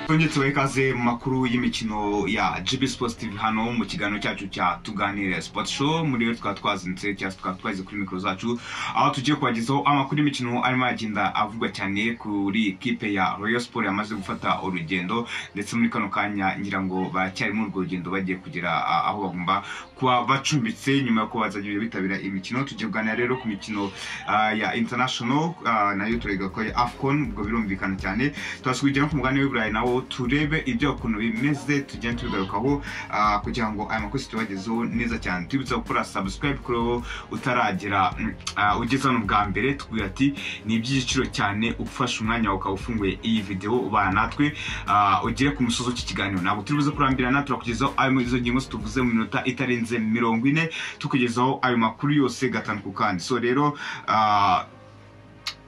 twongere tubahe ikaze mu makuru y'imikino ya GB Sports TV hano mu kiganiro cyacu cya tuganire Sport Show muri rero tukaba twazinutse cyangwa tukaba twagize kuri mikoro zacu aho tugiye kubagezaho amakuru y'imikino arimo aragenda avugwa cyane kuri kipe ya Royal Sport yamaze gufata urugendo ndetse muri kano kanya ngira ngo baracyari muri urwo rugendo bagiye kugera a- aho bagomba kuba bacumbitse nyuma yo kuba bazajya bitabira imikino tugiye kuganira rero ku mikino ah, ya international ah, nayo turega ko ari AFCON ubwo birumvikana cyane twasubijya no ku mugani w'iburayi nawo turebe ibyo ukuntu bimeze tugenda tubigarukaho ah, kugira ngo aya makuru tubagezeho neza cyane tubibutsa gukora subscribe kuri wowe utaragira mm, ah, ugeze hano bwa mbere tubwira ati ni iby'igiciro cyane ufashe umwanya wawe ukaba ufunguye iyi videwo ubana natwe ah, ugere ku musozi w'iki kiganiro ntabwo turi buze kurambirana turakugezaho ayo muri izo ngingo zituvuze mu minota itarenze mirongo ine tukugezaho ayo makuru yose gatanu ku kandi so rero ah,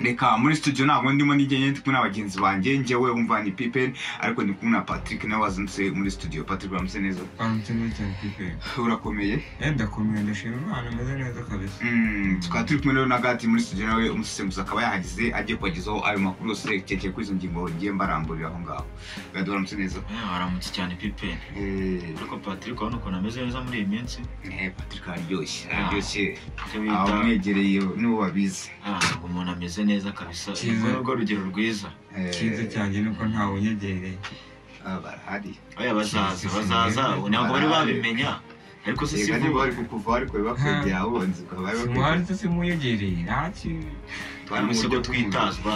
reka muri studio ntabwo ndimo nigenge ndi kumwe n'abagenzi banjye njyewe wumva ni pipen ariko ndi kumwe na patrick nawe wazindutse muri studio patrick uramutse neza Amutse neza cyane pipe. urakomeye Eh ndakomeye ndashima Imana ameze neza kabisa. Mm, tukaba turi kumwe rero na gati muri studio nawe umusesenguzi akaba yahageze agiye kubagezaho ayo makuru yose yerekeye kuri izo ngingo ngiye mbaramburira aho ngaho gati uramutse neza Eh, waramutse cyane pipe Eh, ariko patrick urabona ukuntu ameze neza muri iyi minsi eh, patrick araryoshye araryoshye icyo bita abamwegereye nibo babizi ah, umuntu ameze neza kabisa Cyiza. urwo ni rwo rugero rwiza Eh, Icyiza cyanjye ni uko ntawe unyegereye. ah, barahari oya bazaza Cyiza. bazaza ubu ntabwo bari babimenya ariko se si reka niba vuba bari kukuva bari kureba kwegera abonzi ukaba bari Simuhari se simuyegereye nta kintu. twari umusigo twitazwa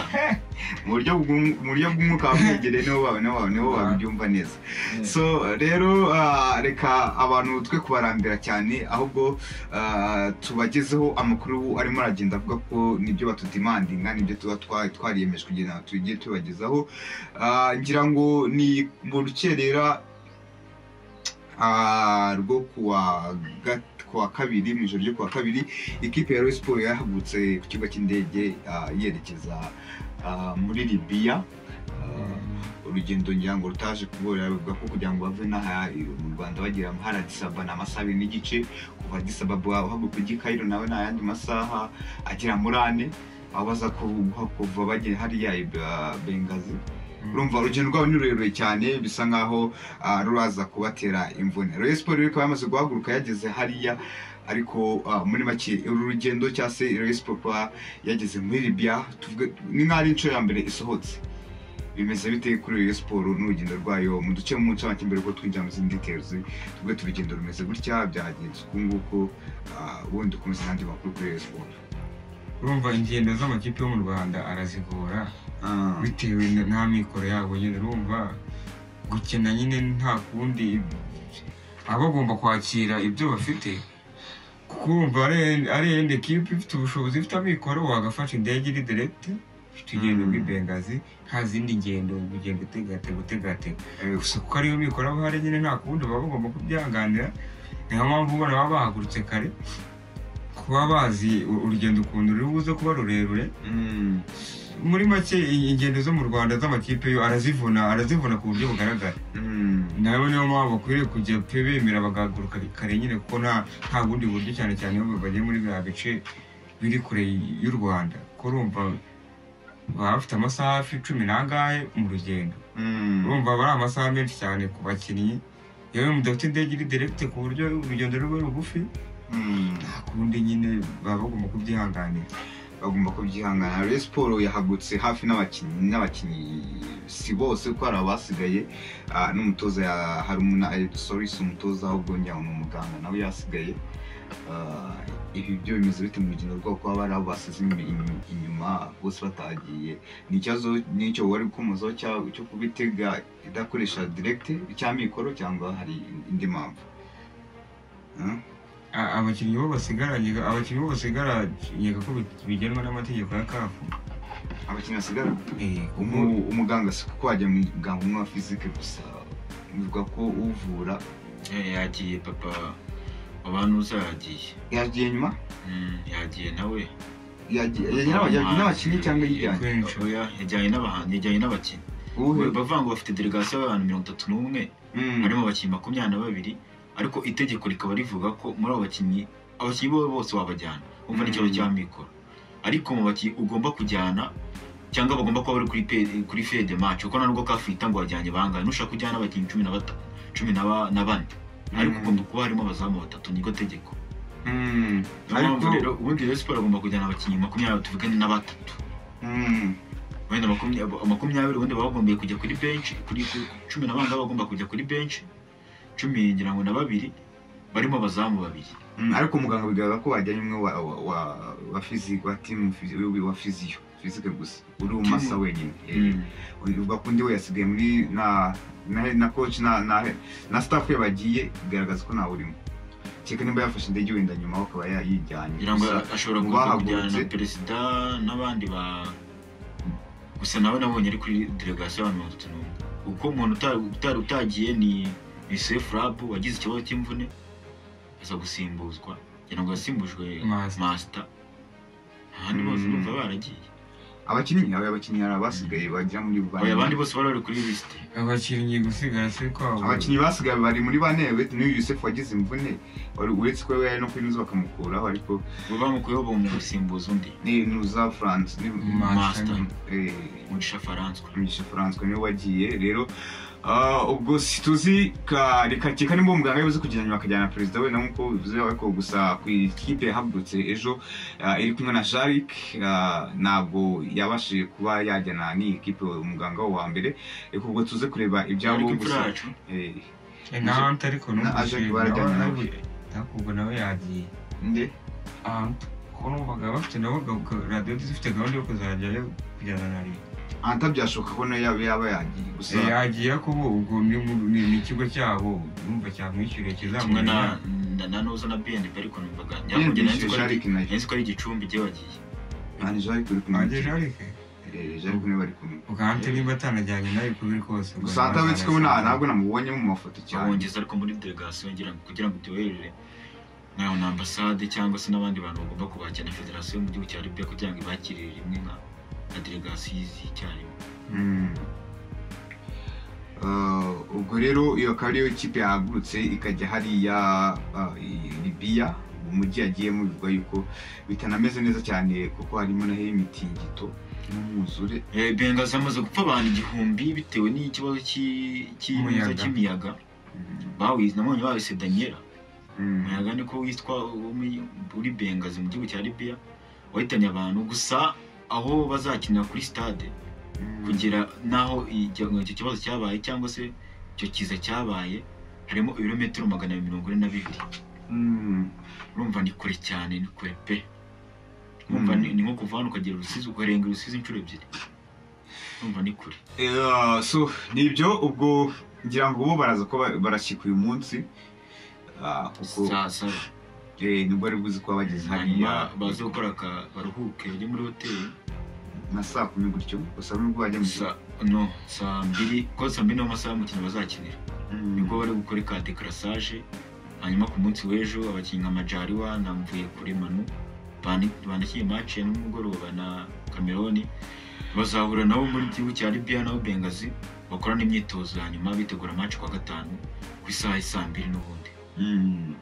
mu buryo bw'um- mu buryo bw'umwuka wamwegereye nibo bawe nibo bawe nibo babyumva neza so rero ah, reka abantu twe kubarambira cyane ahubwo ah, tubagezeho amakuru arimo aragenda avuga ko nibyo batudimandinga nibyo tuba twa- twariyemeje kugira ngo tujye tubagezaho Ah, ngira ngo ni mu rukerera ah, rwo kuwa gat- kuwa kabiri mu ijoro ryo kuwa kabiri ikipe ya Rayon Sports yahagurutse ku kibuga cy'indege ah, yerekeza ah, muri Libya Ah, urugendo ngira ngo rutaje kubera bavuga ko kugira ngo bave n'aha mu Rwanda bagera hari Addis Ababa ni amasaha abiri n'igice kuva Addis Ababa uhaguruka ujya i Cairo nawe ni ayandi masaha agera muri ane aho baza kuva kuva bagera hariya i Ba- Benghazi urumva urugendo rwabo ni rurerure cyane bisa nkaho ah, ruraza kubatera imvune Rayon Sports rero ikaba yamaze guhaguruka yageze hariya ariko ah, muri make uru rugendo cyangwa se Rayon Sports kuba yageze muri Libya tuvuge- ni nk'aho ari inshuro ya mbere isohotse bimeze bite kuri Rayon Sports n'urugendo rwayo mu duce mu nshamake mbere ko twinjira mu zindi details tuvuge turugendo rumeze gutya byagenze uku nguku ah, ubundi ukomeza n'andi makuru kuri Rayon Sports Urumva ingendo z'amakipe yo mu Rwanda arazigora Ah, bitewe na- nta mikoro yabo nyine urumva gukina nyine nta kundi baba bagomba kwakira ibyo bafite kuko urumva ari- ari yenda ekipe ifite ubushobozi ifite amikoro wagafasha indege iri direkite tugenda Mm. muri bengazi nta zindi ngendo ugenda utegatega utegatega eh, gusa kuko ariyo mikoro aba ahari nyine nta kundi baba bagomba kubyihanganira niyo mpamvu ubona baba bahagurutse kare kuba bazi u- urugendo ukuntu ruri buze kuba rurerure mm, muri make i- ingendo zo mu rwanda z'amakipe yo arazivuna arazivuna ku buryo bugaragara mm. nabo niyo mpamvu bakwiriye kujya pe bemera bagahaguruka kare nyine kuko nta nta bundi buryo cyane cyane iyo bagiye muri biriya bice biri kure y'u rwanda kuko urumva baba bafite amasaha hafi cumi n'angahe mu rugendo Mm. urumva aba ari amasaha menshi cyane ku bakinnyi yewe mudafite indege iri direkite ku buryo urugendo ruba rugufi Mm. nta kundi nyine baba bagomba kubyihanganira bagomba kubyihangana rero siporo yahagutse hafi n'abakinnyi n'abakinnyi si bose kuko hari abasigaye ah, n'umutoza ya harumuna sorry si umutoza ahubwo njya ni umuganga nawe yasigaye Ah, ibi byo bimeze bite mu rugendo rwabo kuba bari aho basize inyuma- inyuma- inyuma bose batagiye ni ikibazo n'icyo wari gukomozaho cya- cyo kubitega idakoresha direkite cy'amikoro cyangwa hari indi mpamvu Hmm? A- abakinnyi bo basigaranye abakinnyi bo basigaranye ko bi- bigenwa n'amategeko ya kafu abakinnyi basigara umu Umu- umuganga si kuko wajya mu muganga umwe wa fizike gusa bivuga ko uvura Eh, yagiye papa wabanuza yagiye yagiye nyuma Mm, yagiye nawe yagiye nyirawo yagiye n'abakinnyi cyangwa yijyanye Kwinshi. oya yajyanye n'abahanzi yajyanye n'abakinnyi uwuhe bavuga ngo bafite delegasiyo y'abantu mirongo itatu n'umwe Mm. harimo abakinnyi makumyabiri na babiri ariko itegeko rikaba rivuga ko muri abo bakinnyi abakinnyi bo bose wabajyana umva Mm. n'ikibazo cya mikoro ariko mu bakinnyi ugomba kujyana cyangwa bagomba kuba bari kuri pe- kuri fe de match kuko nubwo kafu itangwa wajyanye bangahe nushaka ujyana abakinnyi cumi na batanu cumi na ba- na bane ariko Mm. ugomba kuba harimo abazamu batatu niko tegeko Mm, niyo ariko- mpamvu rero ubundi rero siporo agomba kujyana abakinnyi makumyabiri tuvugane na batatu mm, wenda makumyabiri makumyabiri ubundi baba bagombiye kujya kuri benshi kuri kuri- cumi na bane baba bagomba kujya kuri benshi cumi ngira ngo na babiri barimo abazamu babiri mm, ariko muganga bigaragara ko wajyanye umwe wa wa wa wa physique wa team physi- wa- wa physio physique gusa uri umasa wenyine Eh, ubwo kundi we yasigaye muri na na na coach na na na staff ye bagiye bigaragaza ko ntawe urimo kereka nimba yafashe indege wenda nyuma akaba yayijyanye ngira ngo gusa ashobora mu kuza bahagurutse- kujyana na perezida n'abandi ba gusa nawe nabonye ari kuri delegasiyo y'abantu mirongo itatu n'umwe kuko umuntu uta- uta- utagiye ni yusefu rabu wagize ikibazo cy'imvune aza gusimbuzwa ngira ngo yasimbujwe Master. masita ahandi bose Mm. numva baragiye abakinnyi aba abakinnyi hari abasigaye bagera muri Oya, abandi bane bose bari bari kuri lisite abakinnyi gusigara se kwabo abakinnyi basigaye bari muri bane uretse n'uyu yusefu wagize imvune wari uretse ko yari no kuri nuza bakamukuraho ariko bo bamukuyeho mu gusimbuza undi ni nuza france ni Master. Master. eh, umugisha faranswe Mugisha François niwe wagiye rero ah, ubwo situzi reka nimba umuganga yabuze kugenda nyuma akajyana perezida we na nkuko bivuze ariko gusa ku ikipe yahagurutse ejo ah, iri kumwe na Sharik ah, ntabwo yabashije kuba yajyana n'iyi kipe umuganga we wa mbere reka ubwo tuze kureba ibyabo ariko imfura gusa yacu eh, Eh, nahante ariko na numvise aje barajyana nawe- nawe ariko ubwo nawe yagiye nde ahantu ko numvaga bafite nabo gahunda- radiyo dufite gahunda yo kuzajyayo kujyana na leta anta byashoboka ko nayo yaba yaba yagiye gusa Eh, yagiye ariko bo ubwo ni mu- ni ni ikigo cyabo numva cyamwishyuriye kimwe na kizamuha na- na noza na bnb ariko numvaga yenda nyakongera yishyuye Sharik nayo nzi ko ari igicumbi igihe wagiye nta Sharik uri kumwe aje jarike Eh, Sharik niwe bari kumwe ugahante nimba atanajyanye nawe kubiri kose ubwo gusa anta witse ko nta- ntabwo namubonye mu mafoto cyane cyabongeza ariko muri delegasiyo ngira ngo kugira ngo tuyoherere nkaho na ambasade cyangwa se n'abandi bantu bagomba kubakira na federasiyo yo mu gihugu cya libiya kugira ngo ibakirire rimwe nka na delegasiyo y'icyarimwe Mm. Uh, ubwo rero iyo akaba ariyo kipe yahagurutse ikajya hariya uh, i- libiya umujyi yagiyemo bivuga yuko bitanameze neza cyane kuko harimo naho imitingito n'umwuzure Eh, bengazi hamaze gupfa abantu igihumbi bitewe n'ikibazo cy'i- cy'ibiza Umuyaga. cy'imiyaga Mm. bawize namwe bawise daniela Mm. umuyaga niko witwa wo muri- muri bengazi mu gihugu cya libiya wahitanye abantu gusa aho bazakinira kuri stade Mm. kugira n'aho icyo icyo kibazo cyabaye cyangwa se icyo kiza cyabaye harimo ibirometero magana abiri mirongo ine na bibiri Mm. urumva ni kure cyane ni kure pe urumva Mm. ni ni nko kuva hano ukagera urusizi ukarenga urusizi inshuro ebyiri urumva ni kure Eh, so ni ibyo ubwo ngira ngo bo baraza ko ba- barashyika uyu munsi Ah, kuko saa saba eh, nibwo ari buzi kuba bageze hariya hanyuma baze gukora aka baruhuke bajye muri hoteli na saa kumi gutyo gusa nubwo bajya mu kigo Sa- no saa mbiri kuko saa mbiri niyo masaha y'umukino bazakinira Mm. nibwo bari gukora ka dekarasage hanyuma ku munsi w'ejo abakinnyi nka majariwa na mvuye kuri manu banakiye mace ya nimugoroba na cameroon bazahura nabo muri gihugu cya libya nabo bengazi bakorana imyitozo hanyuma bitegura mace kuwa gatanu ku isaha ya saa mbiri n'ubundi Mm.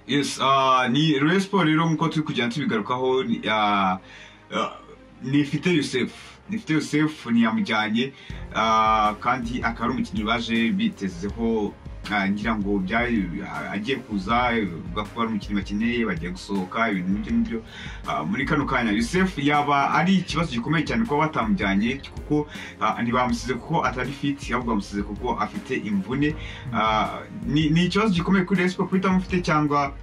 yes ah, ni Rayon Sport rero nkuko turi kugenda tubigarukaho ni- ah, ah, nifite Yusef nifite Yusef ntiyamujyanye ah, kandi akaba ari umukinnyi baje bitezeho ah, ngira ngo byari ah, agiye kuza eh, bavuga ko ari umukinnyi bakeneye bagiye gusohoka ibintu nk'ibyo ngibyo Ah, muri kano kanya Yusef yaba ari ikibazo gikomeye cyane kuba batamujyanye kuko ah, ntibamusize kuko atari fit ahubwo bamusize kuko afite imvune Ah, ni ni ikibazo gikomeye kuri Rayon Sport kuko itamufite cyangwa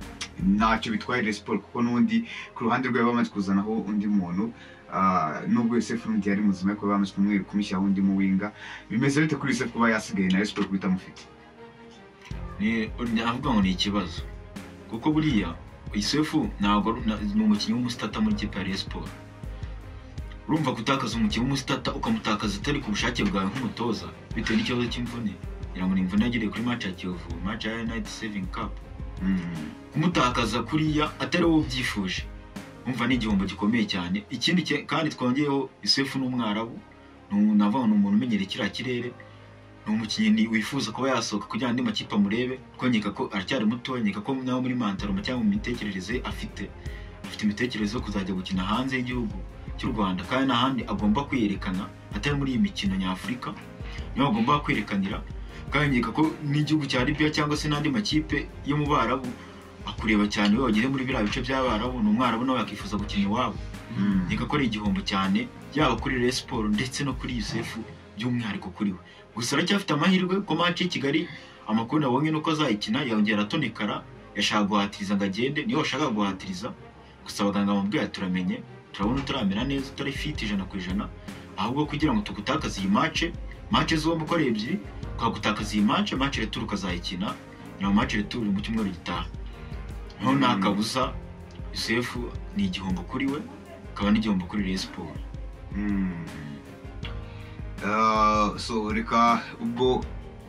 ntacyo bitwaye Rayon Sport kuko n'undi ku ruhande rwe bamaze kuzanaho undi muntu ah, nubwo Yosef n'undi yari muzima ariko bamaze kumwe kumushyiraho undi muwinga bimeze bite kuri Yosef kuba yasigaye na Rayon Sport kuko itamufite ni avuga ngo ni ikibazo kuko buriya isefu ntabwo ari- na- ni umukinnyi w'umusitata muri kipe ya Rayon Sport urumva gutakaza umukinnyi w'umusitata ukamutakaza atari ku bushake bwawe nk'umutoza bitewe n'ikibazo cy'imvune ngira ngo ni imvune yagiriye kuri match ya Kiyovu match ya United Saving Cup Mm, kumutakaza kuriya atari wowe ubyifuje umva ni igihombo gikomeye cyane ikindi cye- kandi twongeyeho Yusefu n'umwarabu navuga ngo ni umuntu umenyereye kiriya kirere ni umukinnyi wifuza kuba yasohoka kugira ngo andi makipe amurebe twongeka ko aracyari muto nkeka ko nawe muri mantaroma cyangwa mu mitekerereze afite afite imitekerereze yo kuzajya gukina hanze y'igihugu cy'u rwanda kandi n'ahandi agomba kwiyerekana atari muri iyi mikino nyafurika niho agomba kwerekanira kandi nkeka ko n'igihugu cya libiya cyangwa se n'andi makipe yo mu barabu akureba cyane iyo wageze muri biriya bice by'abarabu ni umwarabu nawe yakifuza gukina iwabo nkeka ko ari igihombo cyane yaba kuri Rayon siporo ndetse no kuri yusefu by'umwihariko kuri we gusa aracyafite amahirwe ko match y'i kigali amakuru nabonye nuko azayikina yongera atonekara yashaka guhatiriza ngo agende niyo washaka guhatiriza gusa abaganga bamubwira turamenye turabona utaramera neza utari fiti ijana ku ijana ahubwo kugira ngo tugutakaze iyi mace mace zombi uko ari ebyiri twagutakaza iyi mace mace returu ukazayikina nyuma mace returu mu cyumweru gitaha noneho nta kabuza yusefu ni igihombo kuri we akaba n'igihombo kuri Rayon siporo Mm. Ah, so reka ubwo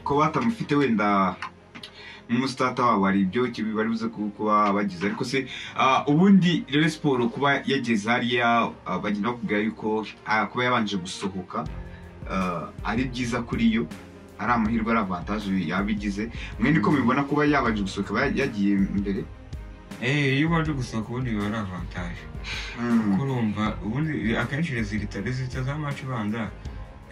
ko batamufite wenda n'umusitata wabo hari ibyo kibi bari buze ku- kuba bagize ariko se ah, ubundi rero siporo kuba yageze hariya ah, bagenda bakubwira yuko ah, kuba yabanje gusohoka ah, ari byiza kuri yo ari amahirwe ari avantaje yabigize mwe niko mubibona kuba yabanje gusohoka aba yagiye imbere Eh, iyo ubanje gusohoka ubundi biba ari avantage kuko urumva ubundi akenshi rezilita rezilita za maci banza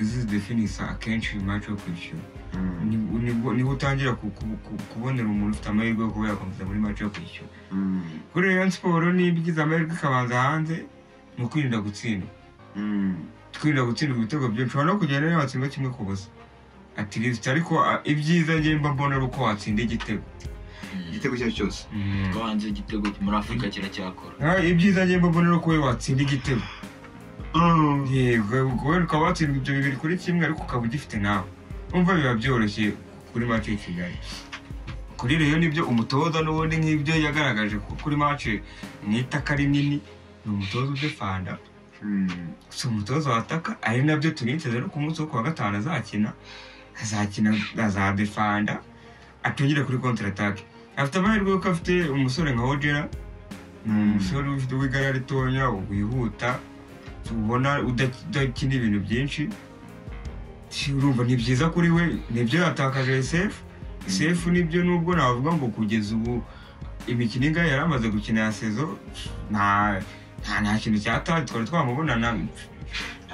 zizidefinisa akenshi maci yo kwishyura Mm, Nibwo- nibwo niho utangira ku- ku- ku- kubonera umuntu ufite amahirwe yo kuba yakomeza muri maci yo kwishyura mm, kuri Rayon siporo niba igize amahirwe ikabanza hanze ni ukwirinda gutsindwa mm, twirinda gutsindwa ibitego byinshi ushobora no kugenda niba watsinda kimwe ku busa ati rezilita ariko ah, ibyiza njye mba mbona ari uko watsinda igitego igitego icyo ari cyo cyose Mm. ko hanze igitego muri afurika kiracyakora Ah, ibyiza njye mba mbona ari uko wowe watsinda igitego yego wowe ukaba watsinda ibyo bibiri kuri kimwe ariko ukaba ugifite nawe umva biba byoroshye kuri mace ya kigali kuri rero nibyo umutoza n'ubundi nk'ibyo yagaragaje ko kuri mace mwitaka rinini ni umutoza udefanda Mm, si umutoza wataka ari nabyo tuniteze no ku munsi wo kuwa gatanu azakina azakina azadefanda atungire kuri kontaratake afite amahirwe yuko afite umusore nka hojera ni umusore ufite w'igara ritoya wihuta ubona uda- udakina ibintu byinshi Si- urumva ni byiza kuri we nibyo yatakaje sefu sefu nibyo nubwo navuga ngo kugeza ubu imikino ingahe yari amaze gukina ya sezo nta nta- nta kintu cyataye twari twamubonana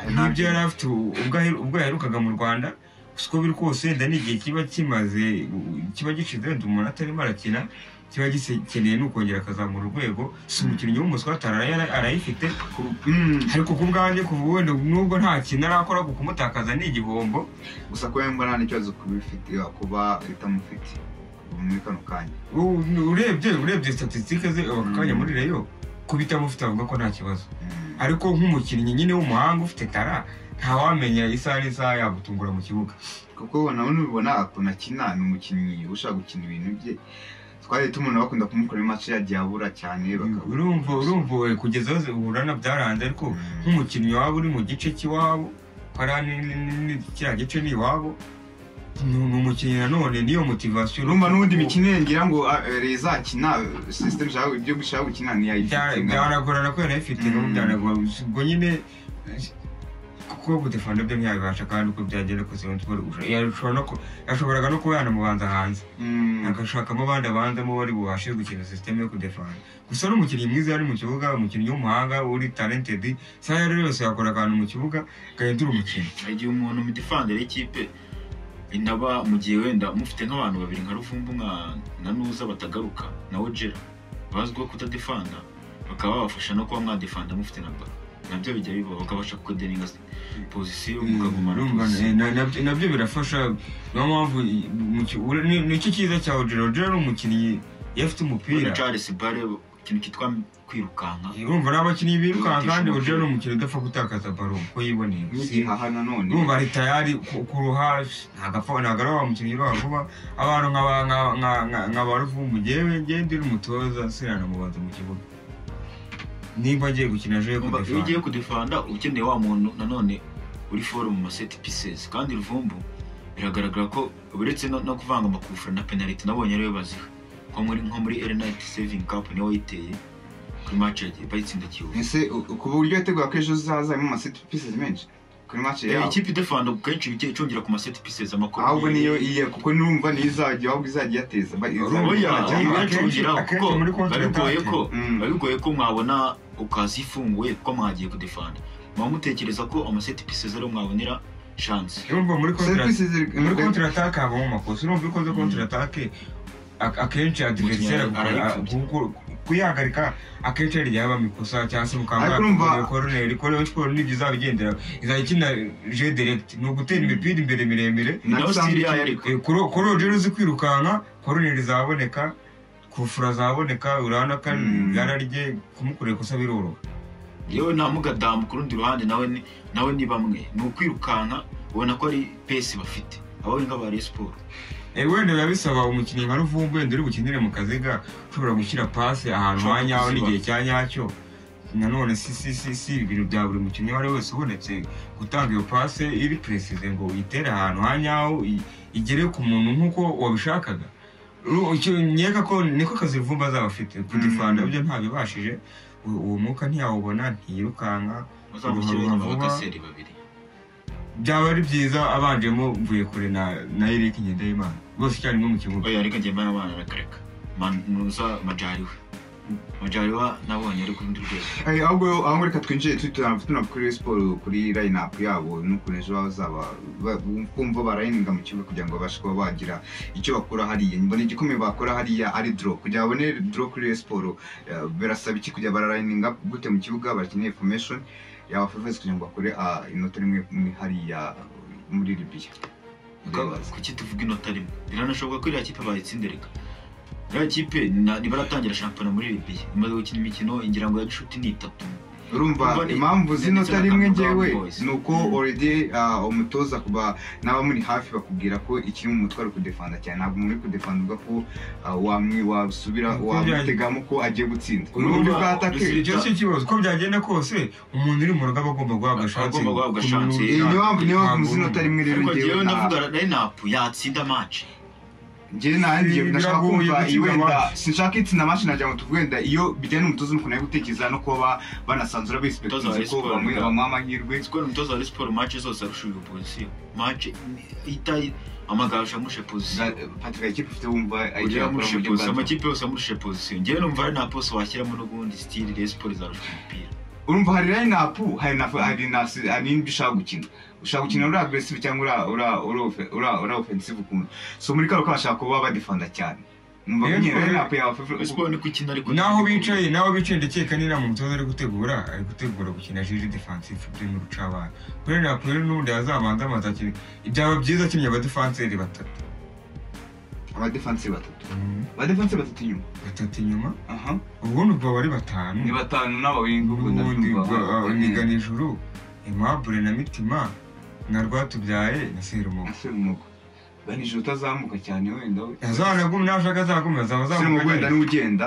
n'ibyo yari afite u- ubwo ahe- ubwo yaherukaga mu rwanda gusa uko biri kose wenda ni igihe kiba kimaze u- kiba gishize wenda umuntu atarimo arakina kiba gikeneye n'ukongera akazamura urwego si umukinnyi w'umuswatara arayifite ku- mm. ariko ku bwanjye kuva ubu wenda nubwo nta kintu arakora ku kumutakaza ni igihombo gusa kuba yumva nta n'ikibazo kuba ifite kuba itamufite muri kano kanya U- urebye urebye statisitike ze ako kanya Mm. muri reyo kubitamufite avuga ko nta kibazo Mm, ariko nk'umukinnyi nyine w'umuhanga ufite tara ntawamenya isaha n'isaha yagutungura mu kibuga kuko nawe nubibona ukuntu akina ni umukinnyi ushaka gukina ibintu bye twari tumubona bakunda kumukora mace yagiye abura cyane bakaba urumva urumva we kugeza aho zihura na byaranze ariko Mm, nk'umukinnyi waba uri mu gice cy'iwabo hariya ni- ni- ni- ni- kiriya gice ni iwabo ni ni umukinnyi nanone niyo motivasiyo urumva n'ubundi mikino ye ngira ngo ah, eh, izakina sisiteme ishaka- ibyo gushaka gukina Bya- ntiyayifite byaragorana ko yari ayifite Mm. n'ubu byanagorana ubwo nyine kuko budefanda byo ntiyabibasha kandi uko byagenda kose yashobora no ku- yashoboraga no kuba yanamubanza hanze Mm, agashakamo abandi abanzamo bari bubashe gukina sisiteme yo kudefana gusa ni umukinnyi mwiza yari mu kibuga umukinnyi w'umuhanga uri talented isaha iyo ari yo yose yakora akantu mu kibuga gahindura umukino hari igihe umuntu midifandere y'ikipe inaba mu gihe wenda mufite nk'abantu babiri nka ruvumbu nka na nuza batagaruka na ojera bazwiho kutadefanda bakaba babafasha no kuba mwadefanda mufite na baro nabyo bijya biba bakabasha kukodeninga pozisiyo mukagumana Urumva, eh, pozisiyo na- nabyo- nabyo birafasha niyo mpamvu i- mu ki- ura- ni- ni iki cyiza cya ojera ojera ni umukinnyi iyo afite umupira na charles bare ikintu cyitwa kwirukanka urumva ni abakinnyi birukanka kandi ojera ni umukinnyi udapfa gutakaza baro uko yiboneye n'igihaha nanone urumva ari tayari ku- ku ruhaje ntabwo apfa ntabwo ari wa mukinnyi uroha vuba abantu nkaba nka- nka- nka- nkaba ruvumbu ngewe ngende uri umutoza sinanamubaza mu kibuga nimba ngiye gukina joye Urumva, iyo ugiye kudefanda uba ukeneye wa muntu nanone uri foro mu maseti pisesi kandi ruvumbu biragaragara ko uretse no, no kuvanga amakufura na penaliti nabonye ariwe baziha nko muri nko muri erenayiti sevingi kapu niwe wayiteye kuri maci yagiye bayitsinda kiyovu ese u- ku buryo yateguye ko ejo hazaza harimo amaseti pisi menshi kuri match Eh, yabo ikipe idefanda kenshi bijya icongera ku maseti pieces amakuru ahubwo niyo iye kuko nurumva ntizajya ahubwo izajya iyateza ba- izajya oya izajya- akenshi- ntibacongera kuko akenshi muri konti babigoye gatandatu. ko Mm. babigoye ko mwabona ukazifunguye kuko mwagiye kudefanda muba mutekereza ko amaseti pieces ariyo mwabonera chance urumva muri kontra Services ziri- muri kontra ataka habamo amakosa urumva iyo ukoze kontra atake akenshi adversaire Umukinnyi arayipfubya. agukora- kuyihagarika akenshi ari ryaba mikosa cyangwa se Ariko mukambara urumva- koroneri koroneri siporo nibyo izaba igendera izajya ikina je direct ni ugutera imipira imbere miremire nayo Nasanze- sitiri yayo ariko Eh, kuro kuro rero uzi kwirukanka koroneri zaboneka kufura zaboneka urabona ko Mm. yararye kumukorera ikosa biroroha yewe nta mugadamu ku rundi ruhande nawe ni nawe ni bamwe ni ukwirukanka ubona ko ari pesi bafite abawe nk'aba Rayon Sport Eh, wenda biba bisaba umukinnyi nka Ruvumbu wenda uri bukinire mu kaziga ushobora gushyira pasi ahantu Ushobora ha nyaho kuziba. n'igihe cya nyacyo nanone si si si si ibintu bya buri mukinnyi uwo ari we wese ubonetse gutanga iyo pasi iri peresize ngo uyitere ahantu ha nyaho i- igere ku muntu nk'uko wabishakaga Ru- icyo nkeka ko niko kazi Ruvumbu azaba afite kudifanda Mm. ibyo ntabibashije U- uwo mwuka ntiyawubona ntiyirukanka bazamukira Ruhurura inyuma vuba. bakaseri babiri byaba ari byiza abanjemo mvuye kure na na Eric Ngendahimana rwose icyarimwe mu kibuga oya ariko njye mbana abana arakareka Man- nuza majariwe majariwa nabonye ari ku rundi rwego Eh, ahubwo ahubwo reka twinjire tu- tuna- tuna kuri Rayon Sport kuri line up yabo n'ukuntu ejo bazaba ba- kumva barayininga mu kibuga kugira ngo babashe kuba bagira icyo bakora hariya mbona igikomeye bakora hariya ari draw kugira ngo babone draw kuri Rayon Sport eh, birasaba iki kugira bararayininga gute mu kibuga barakeneye formation yaba favors kugira ngo bakore ah, inota rimwe muri hariya muri Libya Ndibaza. kuki tuvuga inota rimwe biranashoboka ko iriya kipe bayitsindereka iriya kipe na- ntibaratangira shampiyona muri Libya imaze gukina imikino ingira ngo ya gishuti ni itatu urumva Urumva ni- impamvu zinota ndetse rimwe na njyewe Brown Boys. ni uko Mm. already ah, umutoza kuba n'abamuri hafi bakubwira ko ikiri mu mutwe ari kudefanda cyane ntabwo muri kudefanda uvuga ko ah, wamwi wasubira Uko wamutegamo ko agiye gutsinda Urumva- n'uburyo bwa atake Urumva- icyo si ikibazo uko byagenda kose umuntu uri mu rugo aba agomba guhabwa shansi Agomba guhabwa Ku- shansi. ku- iyi niyo mpamvu niyo mpamvu ntabwo- zinota rimwe rero ariko njyewe njyewe nta- ndavuga line up yatsinda match njyewe nanjye Ibi ndashaka biragoye kumva gutsinda wenda match. sinshaka itsinda match nagira ngo tuvuge wenda iyo bijyanye n'umutoza n'ukuntu ari gutekereza no kuba ba- banasanzura Umutoza wa bispektiza ko Rayon Sport, bamwe yeah. bamuha amahirwe siporo umutoza wa Rayon Sport match zose arushuye opozisiyo match itayi amagaju amushe pozisiyo patrick ikipe ufite wumva agiye ujya akora mu amurushe buryo bwa pozisiyo amakipe yose amurushe pozisiyo njyewe numva ari nta pose washyiramo n'ubundi sitiri Rayon Sport izarusha umupira urumva hari line up hari na hari na hari n'ibyo ushaka gukina ushaka gukina uri aggressive cyangwa ura ura ura ofe- ura ura offensive ukuntu so muri karo bashaka kuba badefanda cyane numva ko Rero nyine rero- line up yawe Rayon Sport ni kukina ariko naho bicaye naho bicaye ndakeka niba umutoza ari gutegura ari gutegura gukina jiji defensive byo mu rucabana kuri ririya kuri n'ubundi yazabanza amaze akina byaba byiza akinnye abadefanseri batatu aba defense batatu aba defense batatu inyuma batatu inyuma aha ubundi ubwo baba ari batanu ni batanu n'abawingi ubwo ubundi ndabyumva niga nijoro aimable na mitima na rwatubyaye na serumo ese umugo banije utazamuka cyane wenda we yazanagumye nashaka azakomeza azaba ese umugo wenda azamuka niwe ugenda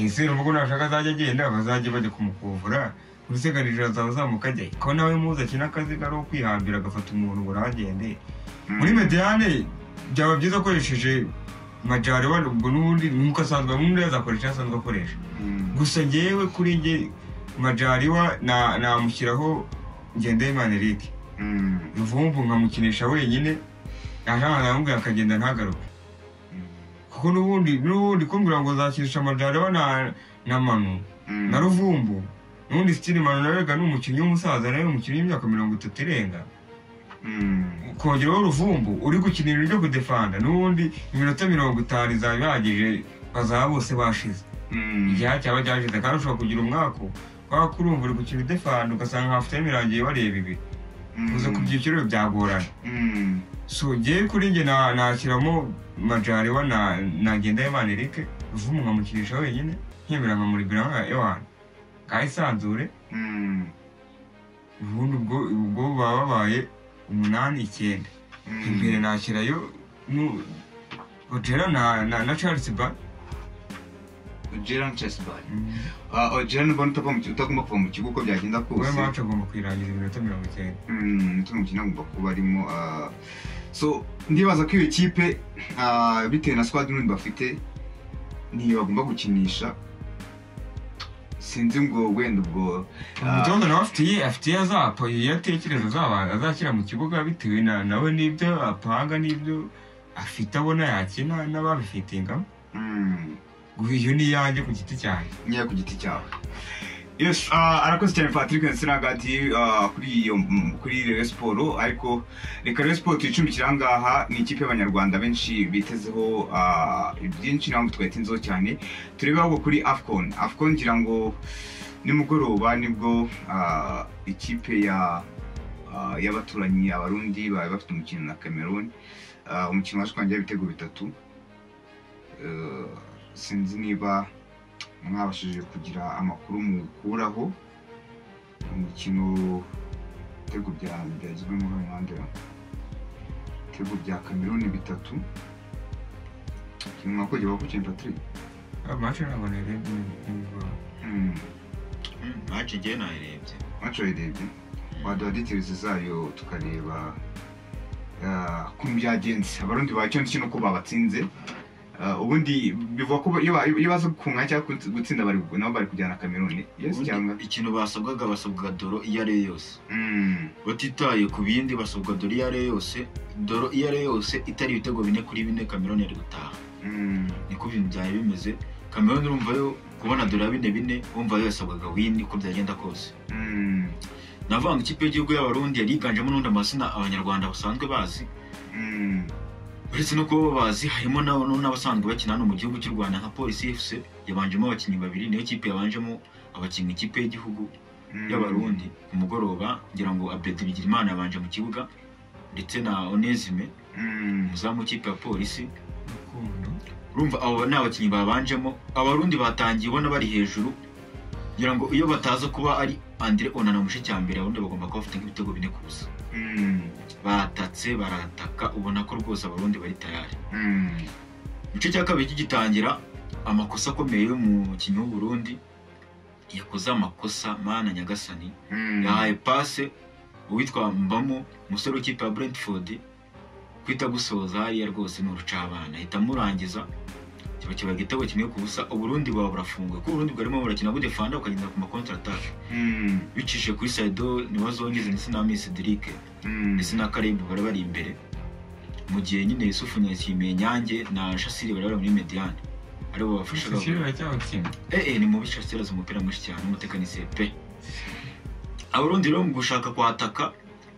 seru ubwo nashaka azajya agenda bazajya bajya kumukuvura uruseganije azaba azamuka ajya ko nawe muzi akina akaziga ari kwihambira agafata umuntu ngo urahagende muri mediyane byaba byiza akoresheje majari wari ubwo n'ubundi nk'uko asanzwe n'undi azakoresha icyo asanzwe akoresha Mm. gusa ngewe kuri nge majariwa na- namushyiraho ngendahimana eric Mm. ruvumbu nkamukinisha wenyine nashaka namubwira akagenda ntagaruke kuko n'ubundi n'ubundi kumbwira ngo nzakinisha amajari we na na manu Mm. na ruvumbu n'ubundi sitiri manu narega ni umukinnyi w'umusaza nawe umukinnyi w'imyaka mirongo itatu irenga Mm. kongeraho ruvumbu uri gukinira ibyo kudefanda n'ubundi iminota mirongo itanu izaba ihagije bazaba bose bashize Mm. igihe cyaba cyashize kandi ushobora kugira umwaka kubera ko urumva uri gukina udefanda ugasanga hafitemo irangiye bareba ibi Mm. kuza ku byiciro byagorana Mm. so ngewe kuri njye na- nashyiramo majarewa na na ngendahimana eric ruvumbu nkamukinisha wenyine nkemera nkamuribira nka ewana ngahisanzure Mm. ubundi ubwo ubwo baba babaye umunani icyenda Mm. imbere nashyirayo nu- Ojera na na na Charles Ba Gerard Chesbal Gerard Bond utagomba utagomba kuva mu kigo uko byagenda we kose match agomba kuyirangiza iminota mirongo icyenda Mm, utu mukino agomba kuba arimo ah, so ndibaza ko iyo kipe ah, bitewe na squad n'ubundi bafite niyo bagomba gukinisha sinzi ngo wenda ubwo ah, umutoza nawe afite iye afite iyo azapa iyo atekereza azaba- azashyira mu kibuga bitewe na nawe n'ibyo apanga n'ibyo afite abona yakina n'ababifitingamo mm, guha iyo ni iyanjye ku giti cyanjye nyine ku giti cyawe yes ah, arakoze cyane patrick nsirangati kuri iyo mm, kuri reyo siporo ariko reka reyo siporo tuyicumbikire aha ngaha ni ikipe y'abanyarwanda benshi bitezeho ah, byinshi nawe twayitinzeho cyane turebe ahubwo kuri afcon afcon ngira ngo nimugoroba nibwo ah, ikipe ya ah, y'abaturanyi abarundi bari bafite umukino na cameroon Ah, umukino waje kwangira ibitego bitatu Eh, sinzi niba mwabashije kugira amakuru mukuraho umukino ibitego bya byagizwe muri uyu muhanda ibitego bya kameruni bitatu ikintu mwakogiye bakukiye patrick amacu ntabwo narebye n'ibigori Hmm, maci njyewe nayirebye wacu wayirebye waduha details zayo tukareba ah, ukuntu byagenze abarundi ba cyonse nuko babatsinze Ah, ubundi bivuga ko iyo ba- iyo baza gukunga cyangwa gutsinda bari nabo bari kujyana kameruni yes cyangwa Ubundi ikintu basabwaga basabwaga doro iyo ari yo yose Hmm. batitaye ku bindi basabwa doro iyo ari yo yose doro iyo ari yo yose itari ibitego bine kuri bine kameroni yari gutaha Mm, niko ibintu byari bimeze kameroni urumva yo kubona doro ya bine bine wumva yo yasabwaga wini uko byagenda kose mm, navuga ngo ikipe y'igihugu y'abarundi yari yiganjemo n'undi amazina abanyarwanda basanzwe bazi mm, uretse no kuba babazi harimo n'abo- n'abasanzwe bakina hano mu gihugu cy'u rwanda nka polisi fc yabanjemo abakinnyi babiri niyo kipe yabanjemo abakinnyi ikipe y'igihugu mm. y'abarundi ku mugoroba ngira ngo abedi bigirimana yabanje mu kibuga ndetse na onesime Mm, umuzamu w'ikipe ya polisi urukundo urumva abo ni abakinnyi babanjemo abarundi batangiye ubona bari hejuru ngira ngo iyo bataza kuba ari andire onana mu gice cya mbere abarundi bagomba kuba bafite nk'ibitego bine kuza mm, batatse barataka ubona ko rwose abarundi bari tayari mm, igice cya kabiri kigitangira amakosa akomeye y'umukinnyi w'uburundi yakoze amakosa mana nyagasani mm. yahaye pase uwitwa mbamo umusore w'ikipe ya brentford kwita gusoza hariya rwose ni urucabana ahita amurangiza kiba kiba igitego kimwe ku busa uburundi bwaba burafunguye kuko uburundi bwarimo burakina budefanda bukagenda ku makontratake Mm, bicishije kuri saido niba zongeze ndetse na misi dirike mm, ndetse na karebu bari bari imbere mu gihe nyine yusufu nyakimiye nyange na shasiri bari bari muri mediyane aribo bafashaga ishusho iracyawukina ee ni mubi shasiri azi umupira mwinshi cyane umutekanisiye pe abarundi rero mu gushaka kwataka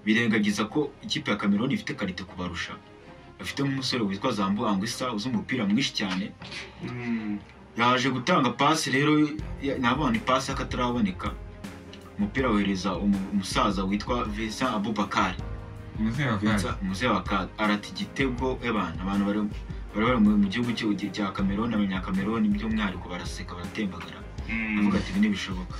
birengagiza ko ikipe ya kameroni ifite karite kubarusha bafite nk'umusore witwa zambu angwisa uzi umupira mwinshi cyane mm, yaje gutanga pasi rero ya- navuga ni pasi y'akataraboneka umupira wohereza umu- umusaza witwa vincent abubakari umuzehe wa Vincent- gaze umusaza wa ka arata igitego ebana abantu bari bari bari mu- mu gihugu cy'u- cya kameroni abanyakameroni by'umwihariko baraseka baratembagara avuga mm. ati ibi ntibishoboka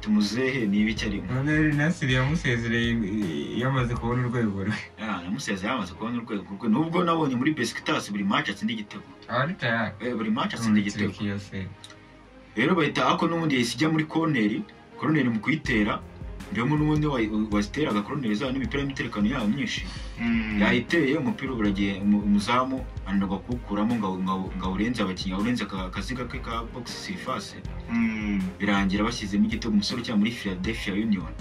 tumuzehe niba icyo arimo none nasiri yamusezereye i- yamaze kubona urwego rwe namusezeye yamaze kubona urwego rwe nubwo nabonye muri besikitasi buri match atsinda igitego aba ari tayari Eh, buri match atsinda igitego iyo se rero bahita ako n'ubundi yahise ijya muri koneri koneri mu kuyitera ndabona n'ubundi wayi- waziteraga koneri zayo n'imipira y'imiterekano yayo myinshi Mm. yayiteye umupira uburagiye umu- umuzamu ananirwa kuwukuramo ngo awu- ngo awu- ngo awurenze abakinnyi awurenze aka- akaziga ke ka bogisi sirifase Mm, birangira bashyizemo igitego umusore ukina muri philadelphia union